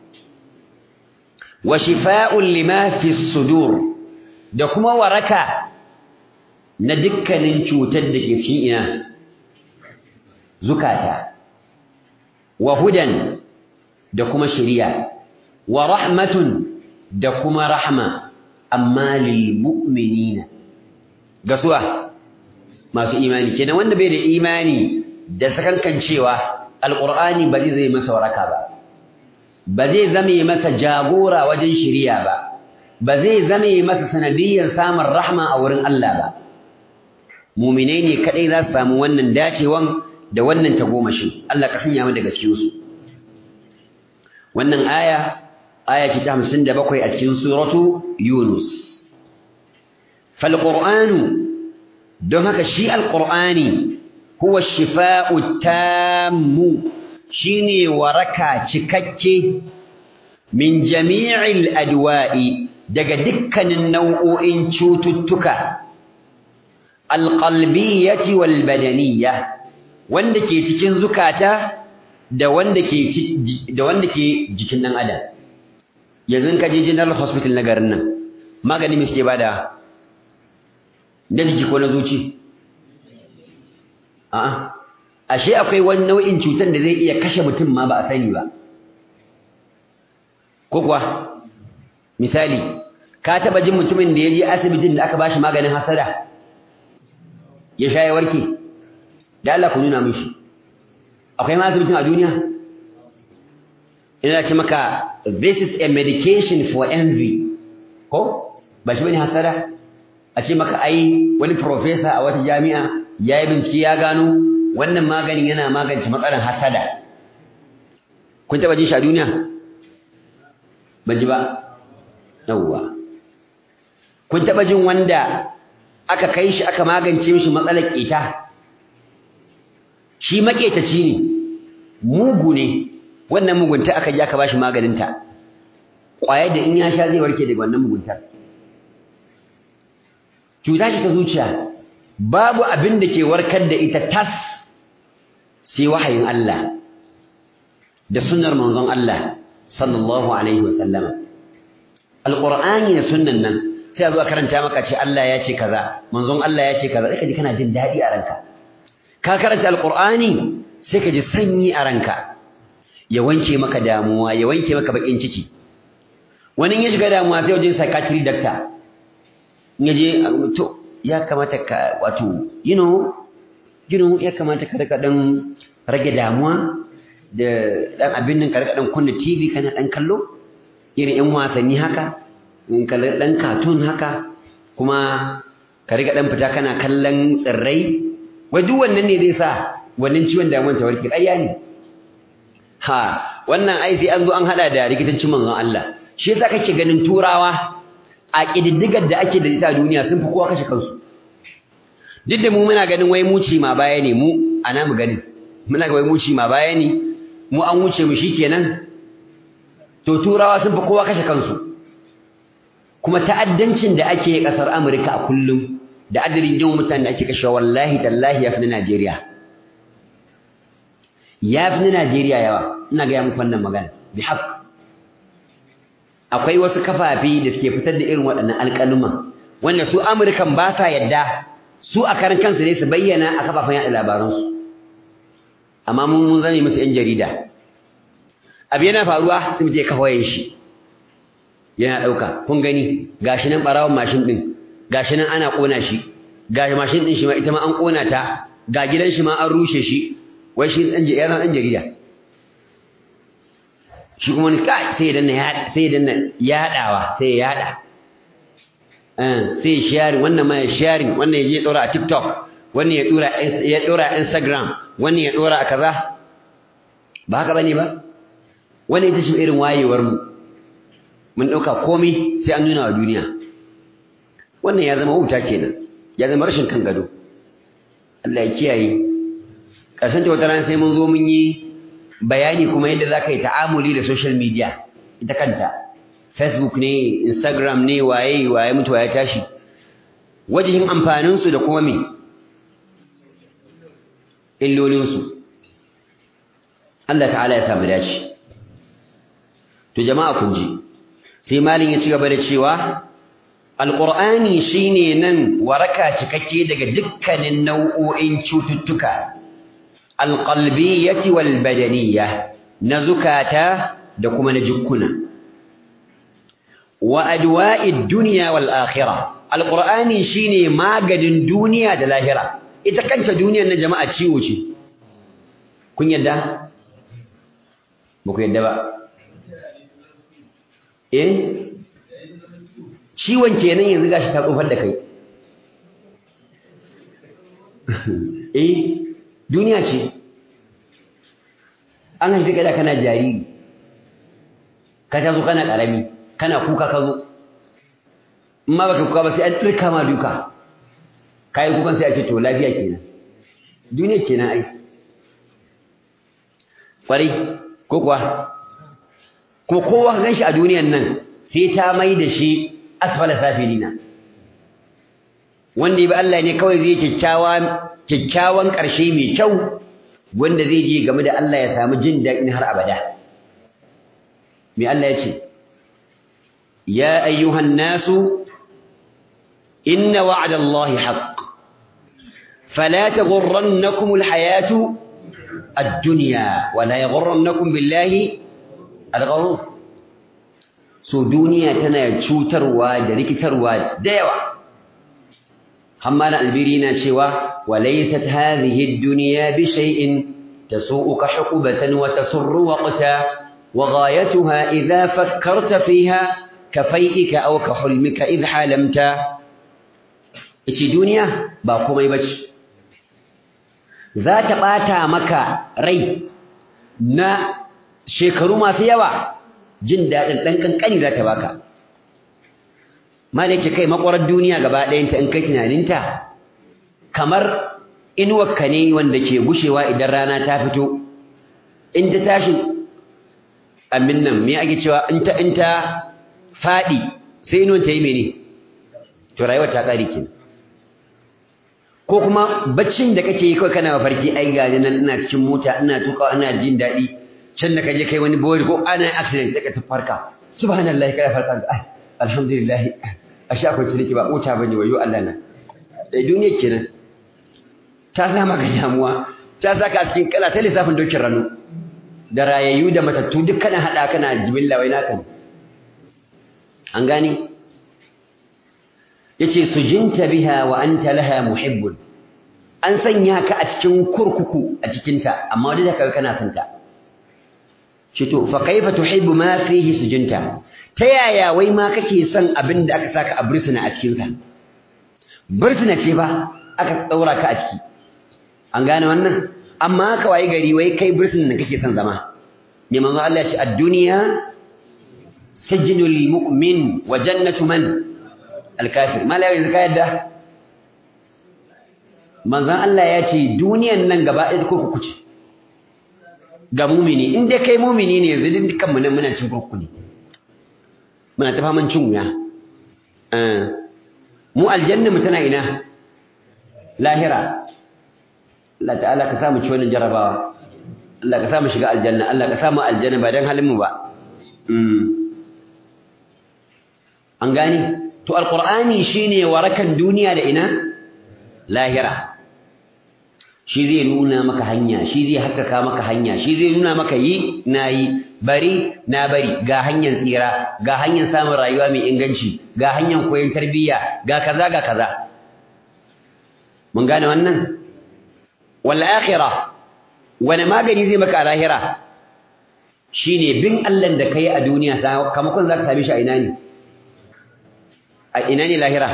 wa shifaa'un lima fi sudur da kuma waraka na dukkanin cutar da ke cikin ina zukata wa hudan da kuma shari'a wa rahmatun da kuma rahma amma lil mu'minina gasuwa masu imani kenan wanda bai da imani da sakankancewa alqur'ani ba zai masa waraka ba ba zai zame masa jagora wajen shiriya ba ba zai zame masa sanadiyyar samun rahma a wurin Allah ba mu'minai ne kadai za su samu wannan dacewan da wannan tagomashin Allah ka sanya mu daga cikin su wannan aya aya ce ta 57 a cikin suratu Yunus fal qur'anu don haka shi alqur'ani huwa shifa'u tammu shine waraka cikakke min jami'il adwa'i daga dukkanin nau'o'in cututtuka alqalbiyyati wal badaniyya wanda ke cikin zukata da wanda ke da wanda ke jikin dan adam yanzu ka je general hospital na garin nan magani me suke bada na jiki ko na zuci a'a ashe akwai wani nau'in cutar da zai iya kashe mutum ma ba a sani ba ko kuwa misali ka taba jin mutumin da ya je asibitin da aka bashi maganin hasada ya sha ya warke da Allah ku nuna mishi akwai ma asibitin a duniya ina ce maka this is a medication for envy ko ba shi bane hasada a ce maka ai wani professor a wata jami'a ya yi bincike ya gano wannan maganin yana magance matsalar hasada kun taba jin shi a duniya ban ji ba yawwa kun taba jin wanda aka kai shi aka magance mishi matsalar ƙeta shi maƙetaci ne mugu ne wannan mugunta aka ji aka bashi maganinta ƙwayar da in ya sha zai warke daga wannan muguntar cuta ce ta zuciya babu abin da ke warkar da ita tas sai wahayin Allah da sunnar manzon Allah sallallahu alaihi wasallama alqur'ani da sunnan nan sai a zo a karanta maka ce Allah ya ce kaza manzon Allah ya ce kaza sai ka ji kana jin daɗi a ranka ka karanta alqur'ani sai ka ji sanyi a ranka ya wanke maka damuwa ya wanke maka bakin ciki wani ya shiga damuwa sai wajen psychiatry doctor in ya je to ya kamata ka wato you know you know ya kamata ka rika dan rage damuwa da dan abin nan ka rika dan kunna TV kana dan kallo irin yan wasanni haka in kalli dan cartoon haka kuma ka rika dan fita kana kallon tsirrai wai duk wannan ne zai sa wannan ciwon damuwar ta warke ƙarya ne ha wannan ai sai an zo an hada da rikitancin manzon Allah shi yasa kake ganin turawa a kididdigar da ake da ita a duniya sun fi kowa kashe kansu duk da mu muna ganin wai mu ci ma baya ne mu ana mu ganin muna ga wai mu ci ma baya ne mu an wuce mu shikenan to turawa sun fi kowa kashe kansu kuma ta'addancin da ake kasar Amurka a kullum da adadin yawan mutanen da ake kashewa wallahi tallahi ya fi na Najeriya ya fi na Najeriya yawa ina ga muku wannan magana bi haqq akwai wasu kafafi da suke fitar da irin waɗannan alƙaluman wanda su Amurkan ba sa yadda su a karan kansu ne su bayyana a kafafen yaɗa labaransu amma mun mun zame musu 'yan jarida abu yana faruwa sun je kafayen shi yana ɗauka kun gani gashi nan ɓarawon mashin ɗin gashi nan ana ƙona shi gashi mashin ɗin shi ma ita ma an ƙona ta ga gidan shi ma an rushe shi wai shi ɗan ya zama ɗan jarida shi kuma wani kai sai ya danna sai ya danna yaɗawa sai ya yaɗa sai ya sharing wannan ma ya sharing wannan ya je ɗora a TikTok wannan ya ɗora ya ɗora a Instagram wannan ya ɗora a kaza ba haka bane ba wannan ita ce irin wayewar mu mun ɗauka komai sai an nuna wa duniya wannan ya zama wuta kenan ya zama rashin kan gado Allah ya kiyaye ƙarshen ta wata rana sai mun zo mun yi bayani kuma yadda za ka yi ta'amuli da social media ita kanta facebook ne instagram ne waye waye mutu waye tashi wajihin amfaninsu da kuma me illolinsu Allah ta'ala ya samu dace to jama'a kun ji sai malin ya ci gaba da cewa alqur'ani shine nan waraka cikakke daga dukkanin nau'o'in cututtuka alqalbiyyati wal badaniyya na zukata da kuma na jukkuna wa adwa'id dunya wal akhirah alqur'ani shine maganin duniya da lahira ita kanta duniyar na jama'a ciwo ce kun yadda ba ku yadda ba eh ciwon kenan yanzu gashi ta tsofar da kai eh duniya ce an haifi ka da kana jariri ka tazo kana karami kana kuka ka zo in ma baka kuka ba sai an tsirka ma duka kai kukan sai a ce to lafiya kenan duniya kenan ai kwarai ko kuwa ko kowa ka ganshi a duniyan nan sai ta mai da shi asfala safilina wanda ya bi Allah ne kawai zai kyakkyawa kyakkyawan ƙarshe mai kyau wanda zai je game da Allah ya samu jin daɗin har abada me Allah ya ce ya ayyuhan nasu inna wa'da Allahi haqq fala taghurrannakum alhayatu ad-dunya wa la yaghurrannakum billahi al-ghurur so duniya tana cutarwa da rikitarwa da yawa حمال البيرين شوى وليست هذه الدنيا بشيء تسوءك حقبة وتسر وقتا وغايتها إذا فكرت فيها كفيئك أو كحلمك إذ حالمت إيش دنيا باقوم يبش ذات باتا مكا ري نا شكرو ما سيوا جندا دنكن كني ذات باكا ma da yake kai makwarar duniya gaba ɗayanta in kai tunaninta kamar inuwarka ne wanda ke gushewa idan rana ta fito in ta tashi amin nan me ake cewa in ta in ta faɗi sai inuwar ta yi mene to rayuwar ta ƙare kenan ko kuma baccin da kake yi kawai kana mafarki ai ga nan ina cikin mota ina tuka ina jin daɗi can da kaje kai wani bori ko ana accident daga ta farka subhanallahi kai farka ai alhamdulillah ashe akwai ciniki ba mota bane wayo Allah na dai duniya kenan ta sa maka damuwa ta saka a cikin kala ta lissafin dokin rano da rayayyu da matattu duk kana hada kana jibilla wai naka ne an gane yace sujinta biha wa anta laha muhibbun an sanya ka a cikin kurkuku a cikin ta amma duk da kaga kana son ta shi to fa kaifa tuhibbu ma fihi sujinta ta yaya wai ma kake son abin da aka saka a bursuna a cikin sa bursuna ce ba aka daura ka a ciki an gane wannan amma ka wayi gari wai kai bursunan da kake son zama ne manzo Allah ya ce ad-dunya sijnul mu'min wa jannatu man alkafir mala yanzu ka yadda manzon Allah ya ce duniyan nan gaba ɗaya kurkuku ce ga mumini in dai kai mumini ne yanzu dukkan mu nan muna cin kurkuku ne muna ta faman cin wuya mu aljanna mu tana ina lahira Allah ta'ala ka samu ci wannan jarabawa Allah ka samu shiga aljanna Allah ka samu aljanna ba dan halin mu ba an gani to alqur'ani shine warakan duniya da ina lahira shi zai nuna maka hanya shi zai haskaka maka hanya shi zai nuna maka yi nayi bari na bari ga hanyar tsira ga hanyar samun rayuwa mai inganci ga hanyar koyon tarbiyya ga kaza ga kaza mun gane wannan wal akhirah wani magani zai maka a lahira shine bin Allah da kai a duniya sakamakon zaka same shi a ina ne a ina ne lahira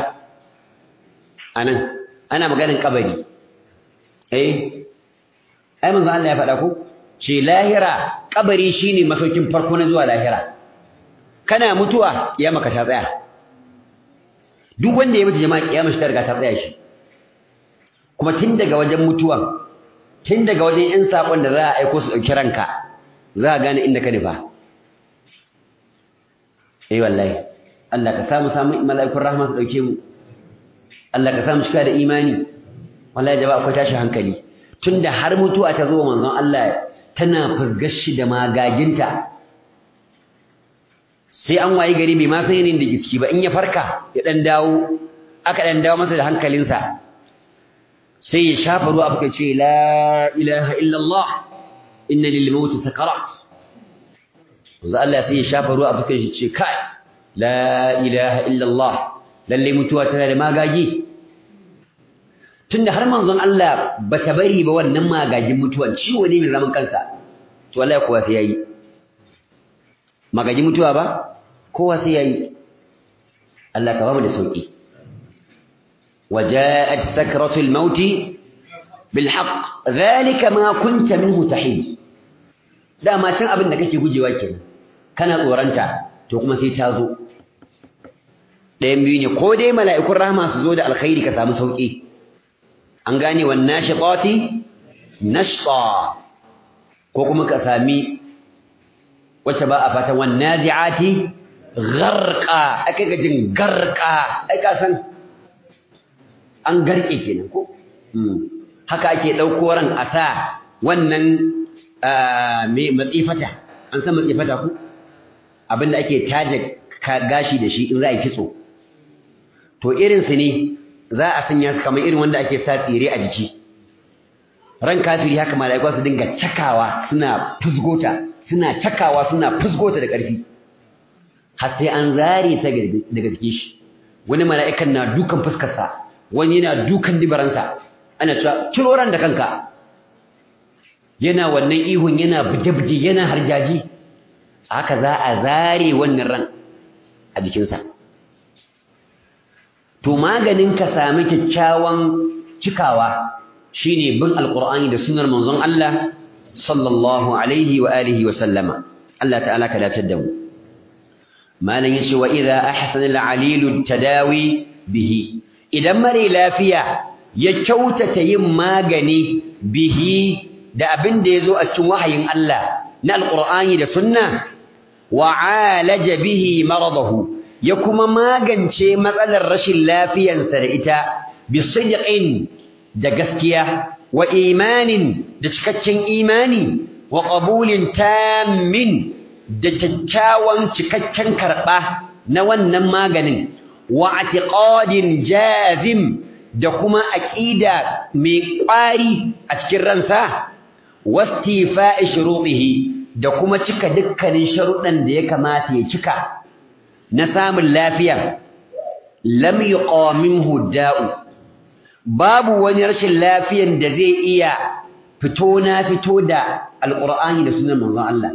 anan ana maganin kabari eh ai manzo Allah ya faɗa ko ce lahira kabari shine masaukin farko na zuwa lahira kana mutuwa kiyama ka ta tsaya duk wanda ya mutu jama'a kiyama shi ta riga ta tsaya shi kuma tun daga wajen mutuwan tun daga wajen yan sakon da za a aiko su dauki ranka za a gane inda ka nufa eh wallahi Allah ka samu samu mala'ikun rahma su dauke mu Allah ka samu cika da imani wallahi jama'a akwai tashi hankali tunda har mutuwa ta zo manzon Allah tana fusgar shi da magaginta sai an wayi gari bai ma san yanin da giski ba in ya farka ya dan dawo aka dan dawo masa da hankalinsa sai ya shafa ruwa abuka ce la ilaha illallah inna lil maut sakarat manzo Allah sai ya shafa ruwa abuka shi ce kai la ilaha illallah lalle mutuwa tana da magagi tunda har manzon Allah bata bari ba wannan magagin mutuwan ciwo ne mai zaman kansa to wallahi kowa sai yayi magagin mutuwa ba kowa sai yayi Allah ka ba mu da sauki وجاءت سكرة الموت بالحق ذلك ما كنت منه تحيد da ma can abin da kake gujewa kenan kana tsoranta to kuma sai ta zo ɗayan biyu ne ko dai mala'ikun rahama su zo da alkhairi ka samu sauki an gane wan nashiqati nashqa ko kuma ka sami wacce ba a fatan wan nazi'ati gharqa ake ga jin garqa ai ka san an garke kenan ko haka ake dauko ran a sa wannan me matsifata an san matsifata ku abinda ake taje gashi da shi in za a kitso to irin su ne za a sanya su kamar irin wanda ake sa tsire a jiki ran kafiri haka malaiku su dinga cakawa suna fusgota suna cakawa suna fusgota da ƙarfi har sai an zare ta daga jikin shi wani mala'ikan na dukan fuskarsa wani yana dukan dibaransa ana cewa ciro ran da kanka yana wannan ihun yana buje-buje yana harjaji haka za a zare wannan ran a jikinsa to maganin ka sami kyakkyawan cikawa shine bin alqur'ani da sunnar manzon Allah sallallahu alaihi wa alihi wa sallama Allah ta'ala ka dace da mu malan yace wa idza ahsana al-alilu tadawi bihi idan mare lafiya ya kyautata yin magani bihi da abin da yazo a cikin wahayin Allah na alqur'ani da sunna wa alaja bihi maradahu ya kuma magance matsalar rashin lafiyansa da ita bisidqin da gaskiya wa imanin da cikakken imani wa qabulin tammin da kyakkyawan cikakken karɓa na wannan maganin wa atiqadin jazim da kuma aqida mai ƙwari a cikin ransa wastifa'i shurutihi da kuma cika dukkanin sharuɗan da ya kamata ya cika na samun lafiya lam yuqaminhu da'u babu wani rashin lafiyan da zai iya fito na fito da alqur'ani da sunan manzon Allah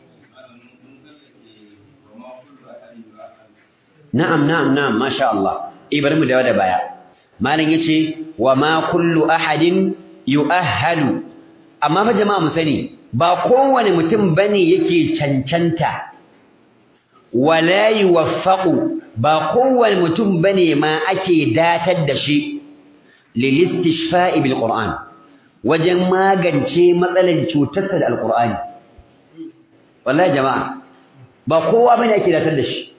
na'am na'am na'am masha Allah ibar mu dawo da baya malam yace wa ma kullu ahadin yu'ahhalu amma fa jama'a mu sani ba kowane mutum bane yake cancanta wala yuwaffaqu ba kowane mutum bane ma ake datar da shi lil istishfa'i bil qur'an wajen magance matsalan cutarsa da alqur'ani wallahi jama'a ba kowa bane ake datar da shi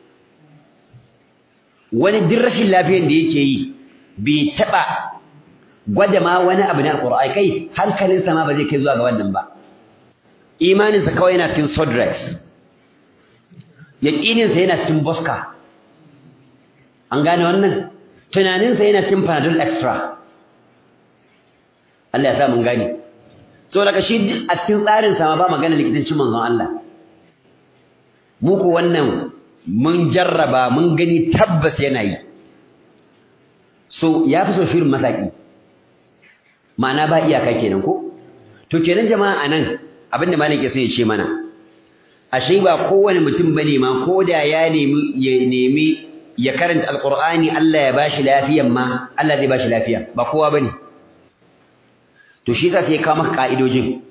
wani duk rashin lafiyar da yake yi bai taɓa gwada ma wani abu na alƙur'ani kai hankalinsa ma ba zai kai zuwa ga wannan ba imaninsa kawai yana cikin sodrex yaƙininsa yana cikin boska an gane wannan tunaninsa yana cikin panadol extra Allah ya sa mun gane so daga shi a cikin tsarinsa ma ba magana likitancin manzon Allah mu ko wannan mun jarraba mun gani tabbas yana yi so ya fi so shirin masaki ma'ana ba iyaka kenan ko to kenan jama'a anan abinda malam ke so ya ce mana ashe ba kowane mutum bane ma ko da ya nemi ya nemi ya karanta alqur'ani Allah ya bashi lafiyan ma Allah zai bashi lafiya ba kowa bane to shi zai kawo maka ka'idojin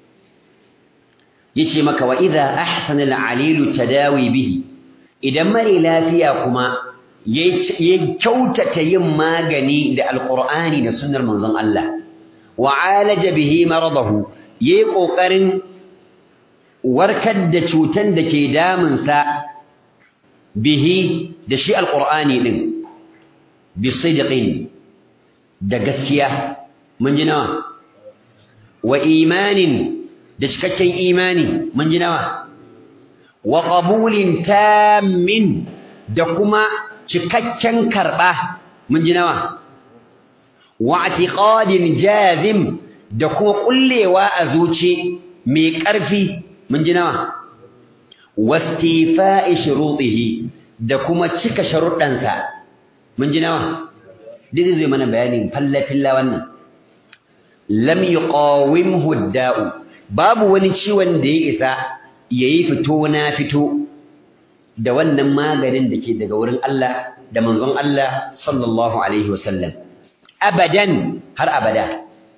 yace maka wa idza ahsana al-alilu tadawi bihi idan mare lafiya kuma ya kyautata yin magani da alqur'ani da sunnar manzon Allah wa alaja bihi maradahu yayi kokarin warkar da cutan da ke damun sa bihi da shi alqur'ani din bisidqin da gaskiya mun ji nawa wa imanin da cikakken imani mun ji nawa wa qabulin tammin da kuma cikakken karba mun ji nawa wa i'tiqadin jazim da kuma kullewa a zuci mai ƙarfi mun ji nawa wastifa'i shurutihi da kuma cika sharuɗansa mun ji nawa duk zai mana bayanin falla-filla wannan lam yuqawimhu da'u babu wani ciwon da ya isa yayi fito na fito da wannan maganin da ke daga wurin Allah da manzon Allah sallallahu alaihi wasallam abadan har abada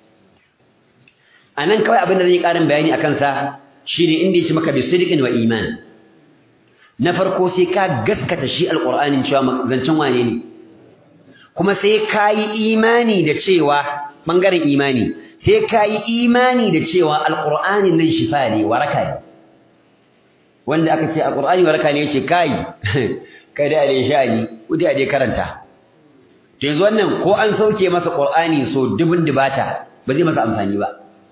anan kawai abin da zai karin bayani akan sa shine inda yace maka bisidqin wa iman na farko sai ka gaskata shi alqur'anin cewa zancen wane ne kuma sai ka yi imani da cewa bangaren imani sai ka yi imani da cewa alqur'anin nan shifa ne waraka ne wanda aka ce alqur'ani waraka ne yace kai kai da dai sha'ani kudi a dai karanta to yanzu wannan ko an sauke masa qur'ani so dubun dubata ba zai masa amfani ba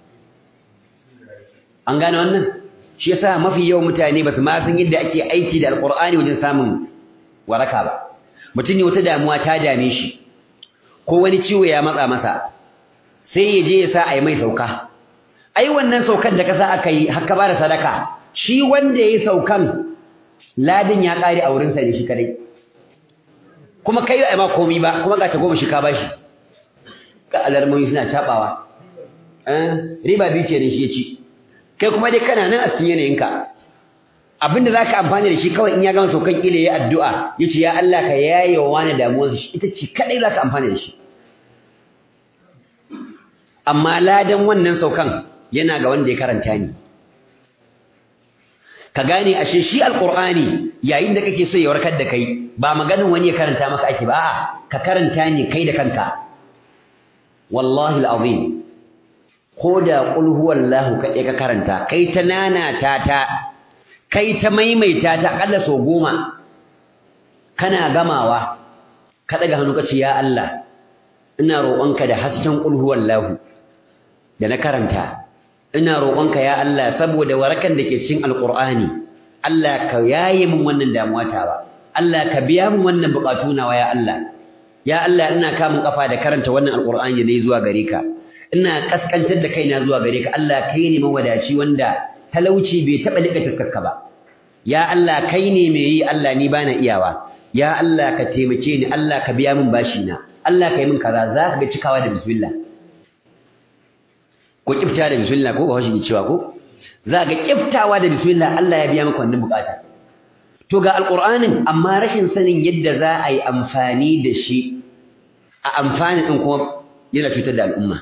an gane wannan shi yasa mafi yawan mutane basu ma san yadda ake aiki da alqur'ani wajen samun waraka ba mutum ne wata damuwa ta dame shi ko wani ciwo ya matsa masa sai ya je ya sa a yi mai sauka ai wannan saukan da ka sa aka yi haka ba da sadaka shi wanda ya yi saukan ladin ya ƙare a wurinsa ne shi kadai kuma kai ba ma komi ba kuma ga ta goma shi ka bashi ka alarmomi suna cabawa riba biyu kenan shi ya ci kai kuma dai kana nan a cikin yanayinka abinda za ka amfani da shi kawai in ya gama saukan ƙila ya addu'a ya ce ya Allah ka yaye wa wani damuwarsa shi ita ce kaɗai za ka amfani da shi amma ladan wannan saukan yana ga wanda ya karanta ni ka gane ashe shi alqur'ani yayin da kake so ya warkar da kai ba maganin wani ya karanta maka ake ba a'a ka karanta ne kai da kanka wallahi alazim ko da qul huwallahu kaɗai ka karanta kai ta nanata ta kai ta maimaita ta akalla sau goma kana gamawa ka ɗaga hannu ka ce ya Allah ina roƙonka da hasken qul huwallahu da na karanta ina roƙonka ya Allah saboda warakan da ke cikin alqur'ani Allah ka yaye min wannan damuwa ta ba Allah ka biya min wannan buƙatu nawa ya Allah ya Allah ina kamun kafa da karanta wannan alqur'ani da zuwa gare ka ina kaskantar da kaina zuwa gare ka Allah kai ne mawadaci wanda talauci bai taba lika taskarka ba ya Allah kai ne mai yi Allah ni bana iyawa ya Allah ka taimake ni Allah ka biya min bashi na Allah kai min kaza za ka ga cikawa da bismillah ko kifta da bismillah ko ba shi cewa ko za ga kiftawa da bismillah Allah ya biya maka wannan bukata to ga alqur'anin amma rashin sanin yadda za a yi amfani da shi a amfani din kuma yana cutar da al'umma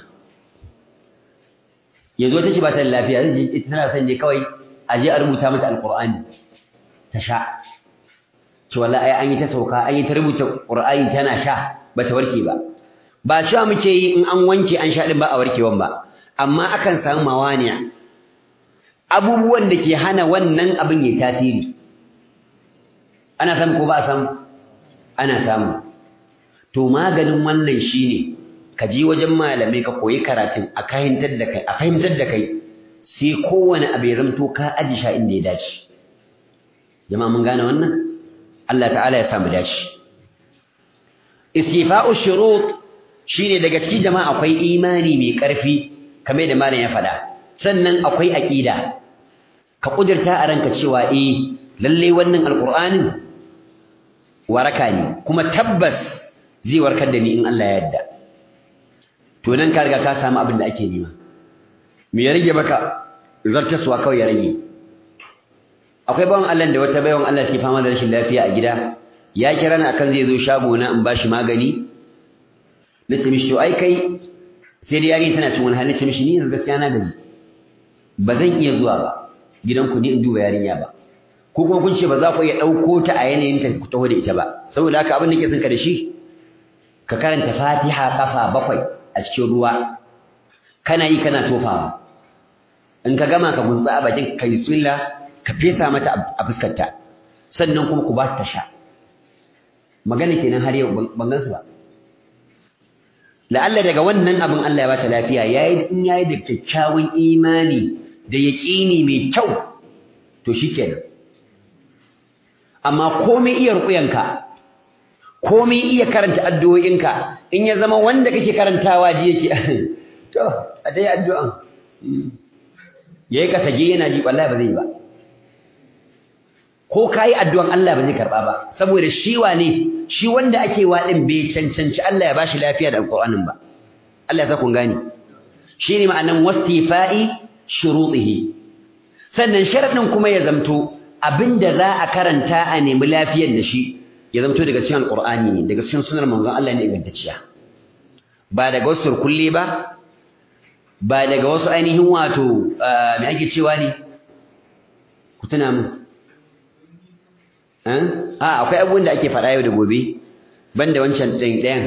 yanzu wata ce ba ta da lafiya zai ita tana son ne kawai a je a rubuta mata alqur'ani ta sha to wallahi ai an yi ta sauka an yi ta rubuta qur'ani tana sha bata warke ba ba cewa muke yi in an wanke an sha din ba a warkewan ba amma akan samu mawaniya abubuwan da ke hana wannan abin ya tasiri ana samu ko ba a samu ana samu to maganin wannan shine ka je wajen malamai ka koyi karatun a fahimtar da kai a fahimtar da kai sai kowane abu ya zamto ka aji sha inda ya dace jama'a mun gane wannan Allah ta'ala ya samu dace istifa'u shurut shine daga cikin jama'a akwai imani mai ƙarfi kamar da malam ya faɗa sannan akwai aqida ka kudirta a ranka cewa eh lalle wannan alqur'anin waraka ne kuma tabbas zai warkar da ni in Allah ya yarda to nan ka riga ka samu abin da ake nema me ya rage maka zartaswa kawai ya rage akwai bawan Allah da wata bayan Allah ke fama da rashin lafiya a gida ya kira ni akan zai zo shago na in bashi magani na ce mishi to ai kai sai da yari tana cin wani hali ce mishi ni yanzu gaskiya na gaji ba zan iya zuwa ba gidanku ni in duba yarinya ba ko kuma kun ce ba za ku iya ɗauko ta a yanayin ta ku taho da ita ba saboda haka abin da ke son ka da shi ka karanta fatiha kafa bakwai a cikin ruwa kana yi kana tofawa in ka gama ka gunsa a bakin ka bismillah ka fesa mata a fuskarta sannan kuma ku ba ta sha magana kenan har yau ban gansu ba la'alla daga wannan abin Allah ya bata lafiya yayi in yayi da kyakkyawan imani da yaqini mai kyau to shikenan amma komai iya rukuyanka komai iya karanta addu'o'inka in ya zama wanda kake karantawa ji yake to a dai addu'an yayi ka sage yana ji wallahi ba zai yi ba ko kai addu'an Allah ba zai karba ba saboda shi wane shi wanda ake wa din bai cancanci Allah ya bashi lafiya da alqur'anin ba Allah ya sa kun gane shine ma'anan wastifa'i shurutihi sannan sharadin kuma ya zamto abinda za a karanta a nemi lafiyar da shi ya zamto daga cikin alqur'ani ne daga cikin sunar manzon Allah ne ingantacciya ba daga wasu kulli ba ba daga wasu ainihin wato me ake cewa ne ku tuna mu a akwai abubuwan da ake faɗa yau da gobe banda wancan ɗin ɗayan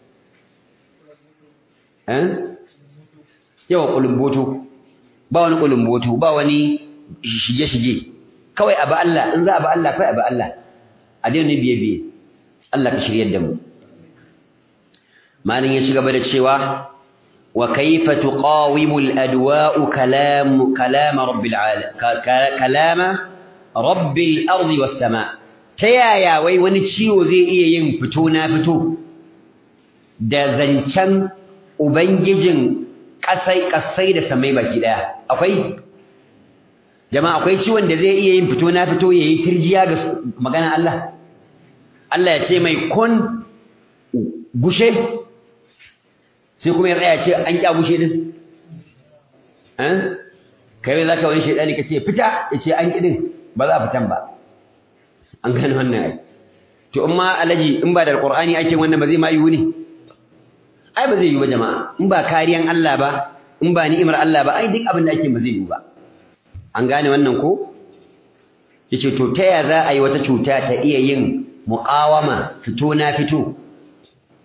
yawa ƙulumboto ba wani ƙulumboto ba wani shige-shige kawai abu Allah in za a ba Allah kawai abu Allah a daina biye-biye Allah ka shiryar da mu malin ya ci gaba da cewa wa kaifa tuqawimu al-adwa'u kalam kalam rabbil alamin kalama rabbil ardi was sama ta yaya wai wani ciwo zai iya yin fito na fito da zancen ubangijin kasai kasai da samai baki daya akwai jama'a akwai ciwon da zai iya yin fito na fito yayi tirjiya ga magana Allah Allah ya ce mai kun gushe sai kuma ya tsaya ce an kya gushe din eh kai zaka wani shedani kace fita yace an kidin ba za a fitan ba an gane wannan ai to in ma alaji in ba da alqur'ani ake wannan ba zai ma yiwu ne ai ba zai yiwu ba jama'a in ba kariyan Allah ba in ba ni'imar Allah ba ai duk abin da ake ba zai yiwu ba an gane wannan ko yace to ta ya za a yi wata cuta ta iya yin muqawama fito na fito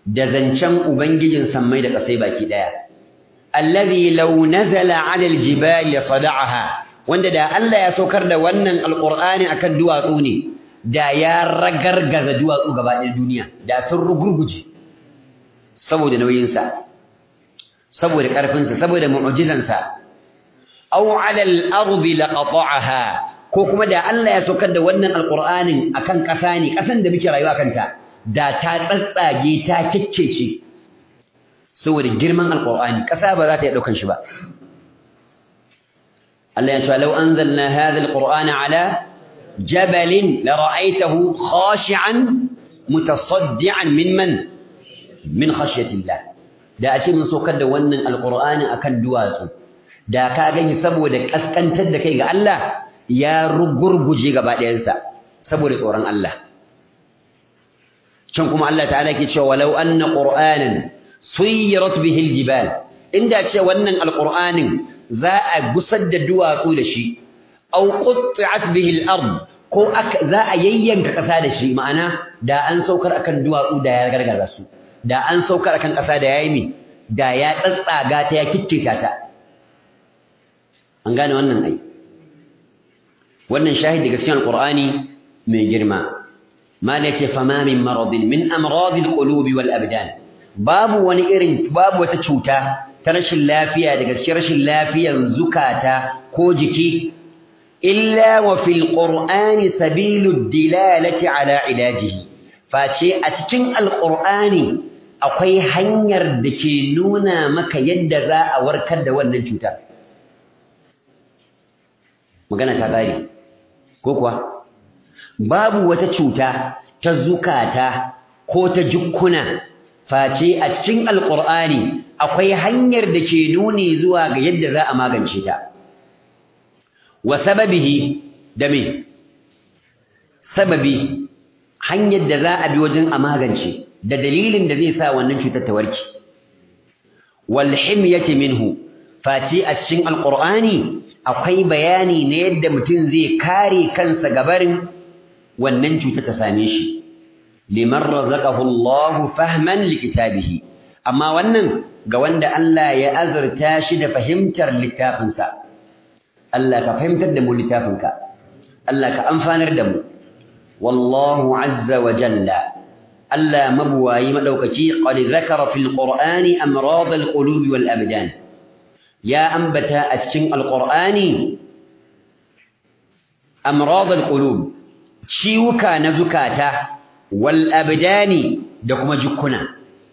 da zancen ubangijin sammai da ƙasai baki daya allazi law nazala 'ala al-jibali sada'aha wanda da Allah ya saukar da wannan alqur'ani akan duwatsu ne da ya ragargaza duwatsu gaba ɗaya duniya da sun rugurguje saboda nauyinsa saboda ƙarfinsa saboda mu'jizansa aw 'ala al-ardi laqata'aha ko kuma da Allah ya saukar da wannan alqur'anin akan ƙasa ne ƙasan da muke rayuwa kanta da ta tsatsage ta kiccece saboda girman alqur'ani ƙasa ba za ta iya daukan shi ba Allah ya ce law anzalna hadha alqur'ana ala jabalin la ra'aytahu khashi'an mutasaddian min man min khashyatillah da a ce mun saukar da wannan alqur'ani akan duwatsu da ka gani saboda kaskantar da kai ga Allah ya rugurguje gaba ɗayansa saboda tsoron Allah can kuma Allah ta'ala ke cewa walau anna qur'anan suyirat bihi aljibal inda ce wannan alqur'anin za a gusar da duwatsu da shi aw qutti'at bihi al-ard ko za a yayyanka ƙasa da shi ma'ana da an saukar akan duwatsu da ya gargaza su da an saukar akan ƙasa da yayi mi da ya tsatsaga ta ya kikkita ta an gane wannan ai wannan shahidi daga cikin alqur'ani mai girma mala yace fama min maradin min amradil qulubi wal abdan babu wani irin babu wata cuta ta rashin lafiya daga cikin rashin lafiyan zukata ko jiki illa wa fil qur'ani sabilud dilalati ala ilajihi face a cikin alqur'ani akwai hanyar da ke nuna maka yadda za a warkar da wannan cutar magana ta ƙare ko kuwa babu wata cuta ta zukata ko ta jukkuna face a cikin alƙur'ani akwai hanyar da ke nuni zuwa ga yadda za a magance ta wa sababihi da me sababi hanyar da za a bi wajen a magance da dalilin da zai sa wannan cutar ta warke wal himyati minhu face a cikin alƙur'ani akwai bayani na yadda mutum zai kare kansa gabarin wannan cuta ta same shi liman razaqahu Allah fahman likitabihi amma wannan ga wanda Allah ya azurta shi da fahimtar littafinsa Allah ka fahimtar da mu littafinka Allah ka amfanar da mu wallahu azza wa jalla Allah mabuwayi madaukaki qad zakara fil qur'ani amrad al qulubi wal abdan ya ambata a cikin alqur'ani amrad alqulub ciwuka na zukata wal abdani da kuma jukkuna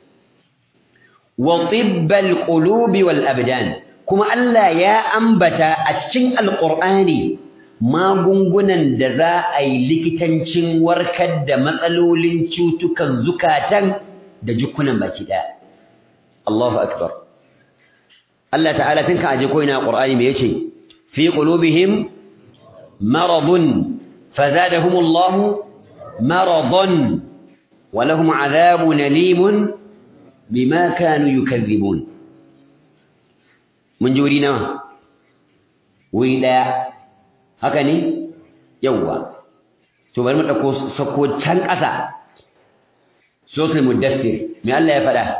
wa tibbal qulubi wal abdan kuma Allah ya ambata a cikin alqur'ani magungunan da za a yi likitancin warkar da matsalolin cutukan zukatan da jukkunan baki daya Allahu akbar Allah ta'ala tun kan aje ko ina Qur'ani me yace fi qulubihim maradun fazadahum Allah maradan wa lahum adhabun alim bima kanu yukadhibun mun ji wuri nawa wuri daya haka ne yawwa to bari mu dauko sako can ƙasa suratul mudaththir me Allah ya faɗa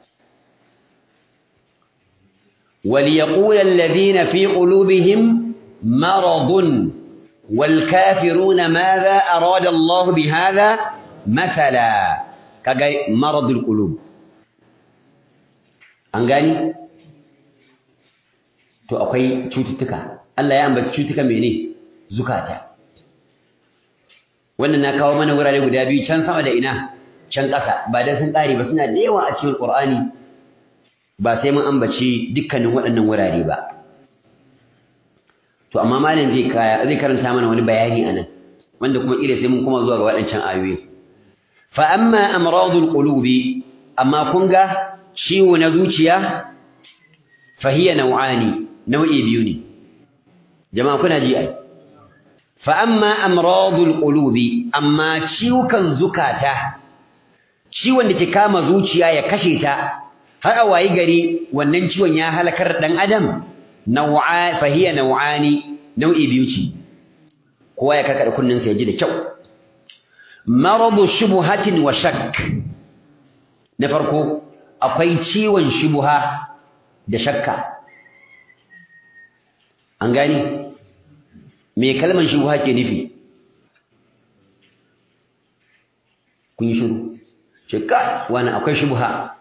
وليقول الذين في قلوبهم مرض والكافرون ماذا أراد الله بهذا مثلا كجاي مرض القلوب أنغاني to akwai cututtuka Allah ya ambaci cututtuka mene zukata wannan na kawo mana wurare guda biyu can sama da ina can ƙasa ba dan sun ƙare ba suna da yawa a cikin Qur'ani ba sai mun ambaci dukkanin waɗannan wurare ba to amma malam zai kaya zai karanta mana wani bayani anan wanda kuma ila sai mun kuma zuwa ga waɗancan ayoyi fa amma amradul qulubi amma kun ga ciwo na zuciya fa hiya naw'ani nau'i biyu ne jama'a kuna ji ai fa amma amradul qulubi amma ciwukan zukata ciwon da ke kama zuciya ya kashe ta har a wayi gari wannan ciwon ya halakar dan adam naw'a fahiya naw'ani nau'i biyu ce kowa ya karkada kunnin sa ya ji da kyau maradu shubhatin wa shakk na farko akwai ciwon shubuha da shakka an gani me kalmar shubuha ke nufi kun yi shiru shakka wani akwai shubuha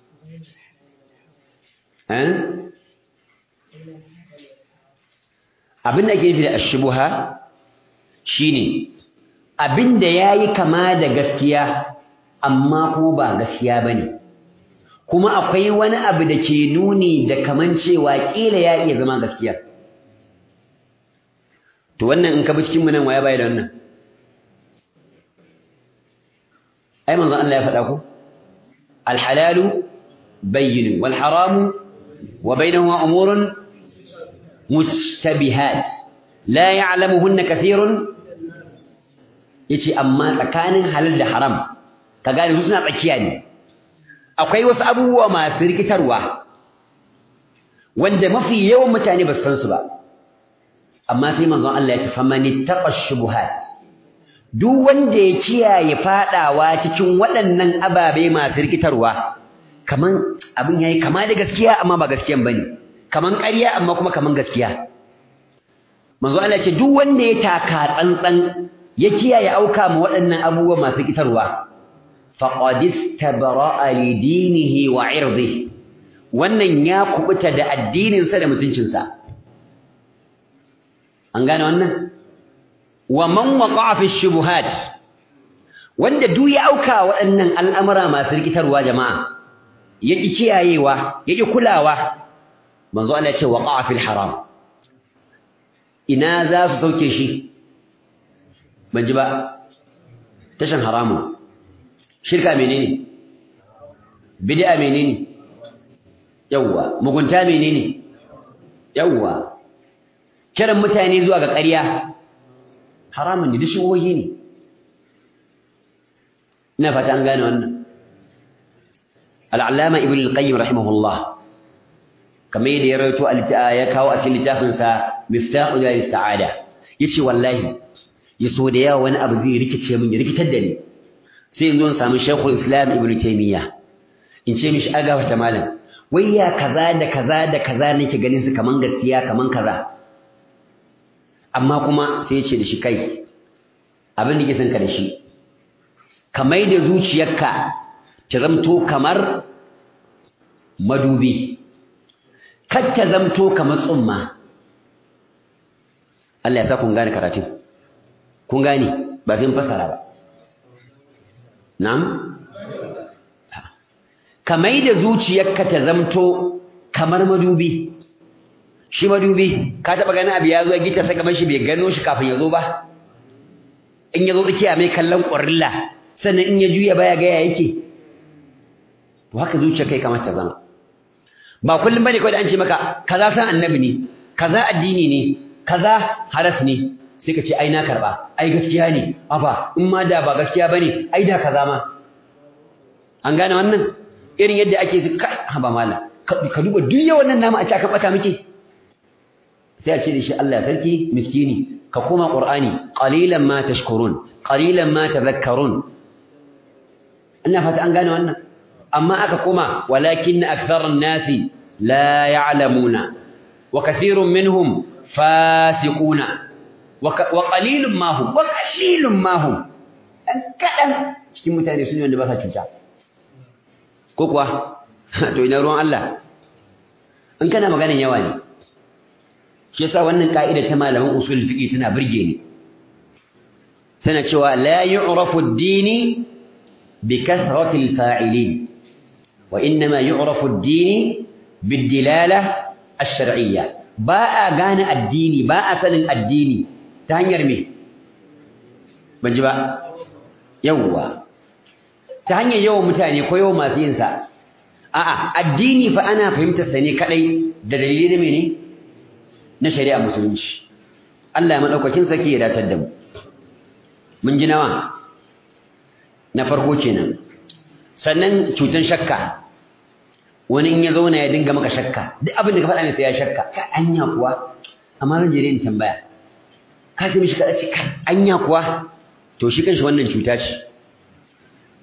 abin da ke nufi da ashubuha shine abin da ya yi kama da gaskiya amma ko ba gaskiya ba ne kuma akwai wani abu da ke nuni da kaman cewa ƙila ya iya zama gaskiya to wannan in ka bi cikin nan waya baya da wannan ai manzon Allah ya faɗa ku alhalalu bayyin wal haramu wa bainahuma umurun mushtabihat la ya'lamuhunna kathirun yace amma tsakanin halal da haram ka gane su suna tsakiya ne akwai wasu abubuwa masu rikitarwa wanda mafi yawan mutane ba su san su ba amma sai manzon Allah ya ce famani taqa shubuhat duk wanda ya kiyaye fadawa cikin waɗannan ababe masu rikitarwa kaman abin yayi kama da gaskiya amma ba gaskiyan bane kaman ƙarya amma kuma kaman gaskiya manzon Allah ya ce duk wanda ya taka tsantsan ya kiyaye auka ma waɗannan abubuwa masu rikitarwa faqad istabra'a li dinihi wa 'irdihi wannan ya kubuta da addininsa da mutuncinsa an gane wannan wa man waqa'a fi shubuhat wanda duk ya auka waɗannan al'amura masu rikitarwa jama'a yaki kiyayewa yaki kulawa manzo Allah ya ce waqa'a fil haram ina za su sauke shi ban ji ba tashan haramu shirka menene bid'a menene yawwa mugunta menene yawwa kiran mutane zuwa ga ƙarya haramun ne dishiwoyi ne ina fata an gane wannan al'allama ibn al-qayyim rahimahullah kamar yadda ya rawaito ya kawo a cikin littafin sa miftahu daris sa'ada yace wallahi yaso da yawa wani abu zai rikice min ya rikitar da ni sai in zo in samu shaykhul islam ibn taymiya in ce mishi aga wata malam wai ya kaza da kaza da kaza nake ganin su kaman gaskiya kaman kaza amma kuma sai ya ce da shi kai abin da ke son ka da shi ka mai da zuciyarka ta zamto kamar madubi kar ta zamto kamar tsumma Allah ya sa kun gane karatun kun gane ba sai fasara ba na'am ka mai da zuciyarka ta zamto kamar madubi shi madubi ka taɓa ganin abu ya zo ya gita sai gaban shi bai gano shi kafin ya zo ba in ya zo tsakiya mai kallon ƙwarilla sannan in ya juya baya gaya yake to haka zuciyar kai kamar ta zama ba kullum bane kawai da an ce maka kaza san annabi ne kaza addini ne kaza haras ne sai ka ce ai na karba ai gaskiya ne afa in ma da ba gaskiya bane ai da kaza ma an gane wannan irin yadda ake su kai haba mala ka duba duk yawan nan namu a ce aka bata muke sai a ce da shi Allah sarki miskini ka koma qur'ani qalilan ma tashkurun qalilan ma tadhakkarun ina fata an gane wannan amma aka koma walakin aktharun nasi la ya'lamuna wa kathirun minhum fasiquna wa qalilun ma hum wa qalilun ma hum dan kadan cikin mutane sun wanda ba sa cuta ko kuwa to ina ruwan Allah in kana maganin yawa ne shi yasa wannan ka'ida ta malaman usul fiqi tana burge ni tana cewa la yu'rafu ad-dini bi kathrati al-fa'ilin wa inma yu'rafu ad-dini bid-dilala ash-shar'iyya ba a gane addini ba a sanin addini ta hanyar me ban ji ba yawwa ta hanyar yawan mutane ko yawan masu yin sa a'a addini fa ana fahimtar sa ne kadai da dalili da mene na shari'a musulunci Allah ya madaukakin saki ya datar da mu mun ji nawa na farko kenan sannan cutan shakka wani in ya zauna ya dinga maka shakka duk abin da ka faɗa mai sai ya shakka ka anya kuwa amma zan je in tambaya ka ce mishi kada ce ka anya kuwa to shi kanshi wannan cuta ce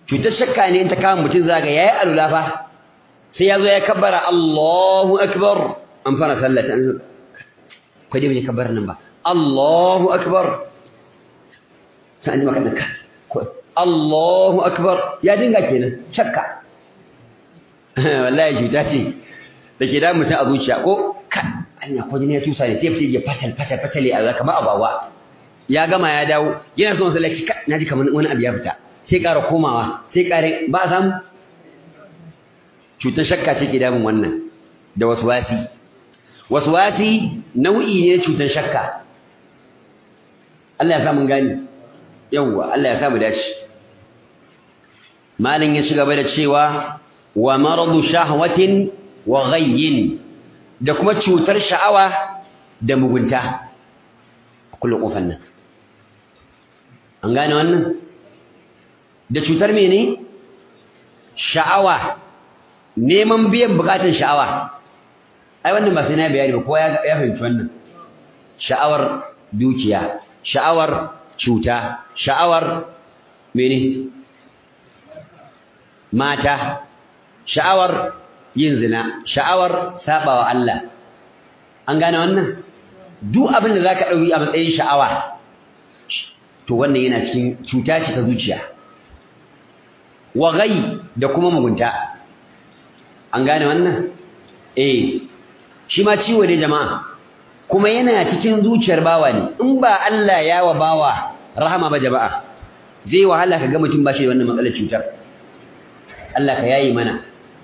cutar shakka ne in ta kama mutum zaga yayi alula fa sai ya zo ya kabbara Allahu akbar an fara sallah an ko dai bai kabbara nan ba Allahu akbar sai an maka daka Allahu akbar ya dinga kenan shakka wallahi cuta ce da ke da mutum a zuciya ko ka anya ko jini ya tusa ne sai fice ya fatal fatal fatale a kamar abawa ya gama ya dawo yana son sallaci naji kamar wani abu ya fita sai ƙara komawa sai ƙara ba a samu cutar shakka ce ke damun wannan da waswasi waswasi nau'i ne cutar shakka Allah ya sa mun gani yawwa Allah ya sa mu dace malin ya ci gaba da cewa wa maradu shahwatin wa ghayyin da kuma cutar sha'awa da mugunta kullu kofan nan an gane wannan da cutar mene sha'awa neman biyan bukatun sha'awa ai wannan ba sai na bayani ba kowa ya fahimci wannan sha'awar dukiya sha'awar cuta sha'awar mene mata sha'awar yin zina sha'awar sabawa Allah an gane wannan duk abin da zaka dauki a matsayin sha'awa to wannan yana cikin cuta ce ta zuciya wa ghai da kuma mugunta an gane wannan eh shi ma ciwo ne jama'a kuma yana cikin zuciyar bawa ne in ba Allah ya wa bawa rahama ba jama'a zai wahala ka ga mutum ba shi da wannan matsalar cutar Allah ka yayi mana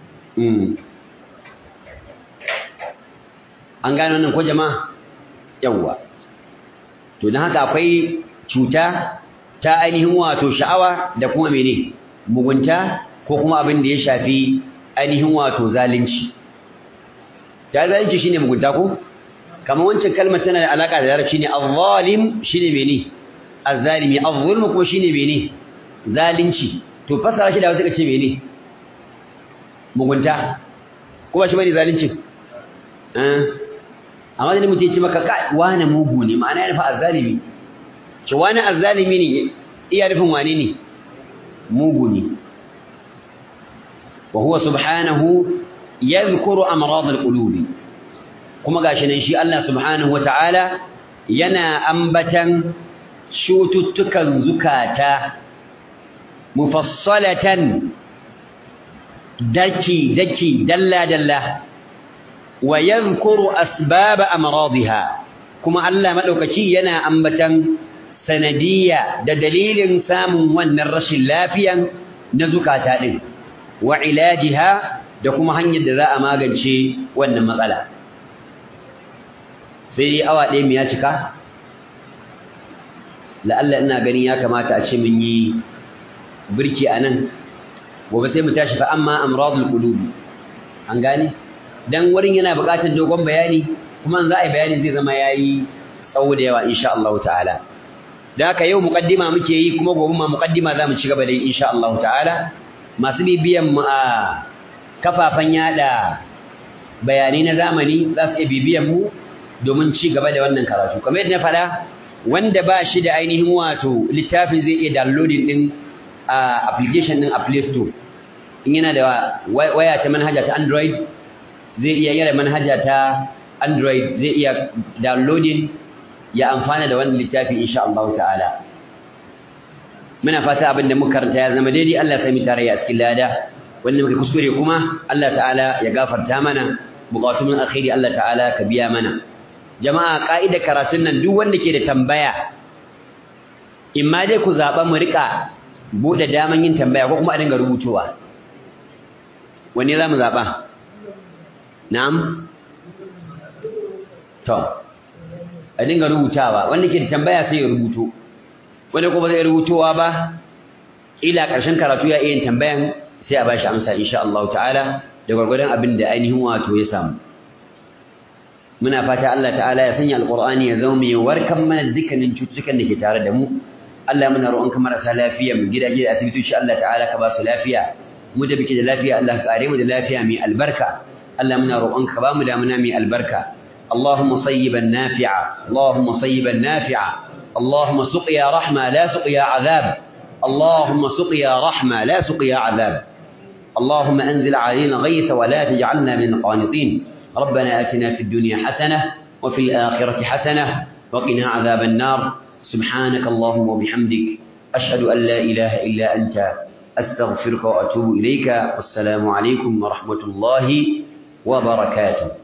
an gane wannan ko jama'a yawwa to dan haka akwai cuta ta ainihin wato sha'awa da kuma mene mugunta ko kuma abin da ya shafi ainihin wato zalunci ta zalunci shine mugunta ko kamar wancan kalmar tana da alaka da larabci ne az-zalim shine mene az-zalimi az-zulmu kuma shine mene zalunci to fasara shi da wasu kace mene mugunta ko ba shi bane zalunci eh amma da mutum ya ce maka kai wani mugu ne ma'ana ya nufa az-zalimi ce wani az-zalimi ne iya nufin wane ne mugu ne wa huwa subhanahu yadhkuru amrad al-qulub kuma gashi nan shi Allah subhanahu wata'ala yana ambatan shututtukan zukata mufassalatan daki daki dalla dalla wa yadhkuru asbab amradiha kuma Allah madaukaki yana ambatan sanadiyya da dalilin samun wannan rashin lafiyan na zukata din wa ilajiha da kuma hanyar da za a magance wannan matsala sai awa ɗaya mu ya cika la'alla ina ganin ya kamata a ce mun yi birki a nan gobe sai mu tashi fa amma amradul qulubi an gane dan wurin yana buƙatar dogon bayani kuma za a yi bayani zai zama yayi tsawo da yawa insha Allah ta'ala da haka yau muqaddima muke yi kuma gobe ma muqaddima za mu ci gaba da yi insha Allah ta'ala masu bibiyan mu a kafafen yada bayanai na zamani za su iya bibiyan mu domin ci gaba da wannan karatu kamar yadda na faɗa wanda ba shi da ainihin wato littafin zai iya downloading din a application din a Play Store in yana da waya ta manhaja ta Android zai iya yara manhaja ta Android zai iya downloading ya amfana da wannan littafi insha Allah ta'ala muna fata abin da muka karanta ya zama daidai Allah ya sami tarayya a cikin lada wanda muka kuskure kuma Allah ta'ala ya gafarta mana bukatun alkhairi Allah ta'ala ka biya mana jama'a ka'ida karatun nan duk wanda ke da tambaya in ma dai ku zaɓa mu riƙa buɗe daman yin tambaya ko kuma a dinga rubutowa wanne za mu zaɓa na'am to a dinga rubutawa wanda ke da tambaya sai ya rubuto wanda kuma zai rubutowa ba ila ƙarshen karatu ya iya yin tambayan sai a bashi amsa insha Allah ta'ala da gwargwadon abin da ainihin wato ya samu muna fata Allah ta'ala ya sanya alqur'ani ya zama mai warkan mana dukkanin cututtukan da ke tare da mu Allah muna roƙonka marasa lafiya mu gidaje da asibitoci Allah ta'ala ka ba su lafiya mu da bike da lafiya Allah ka kare mu da lafiya mai albarka Allah muna roƙonka ba mu damuna mai albarka اللهم صيبا نافعا اللهم صيبا نافعا اللهم سقيا رحمة لا سقيا عذاب اللهم سقيا رحمة لا سقيا عذاب اللهم أنزل علينا غيث ولا تجعلنا من القانطين ربنا آتنا في الدنيا حسنة وفي الآخرة حسنة وقنا عذاب النار سبحانك اللهم وبحمدك أشهد أن لا إله إلا أنت أستغفرك وأتوب إليك والسلام عليكم ورحمة الله وبركاته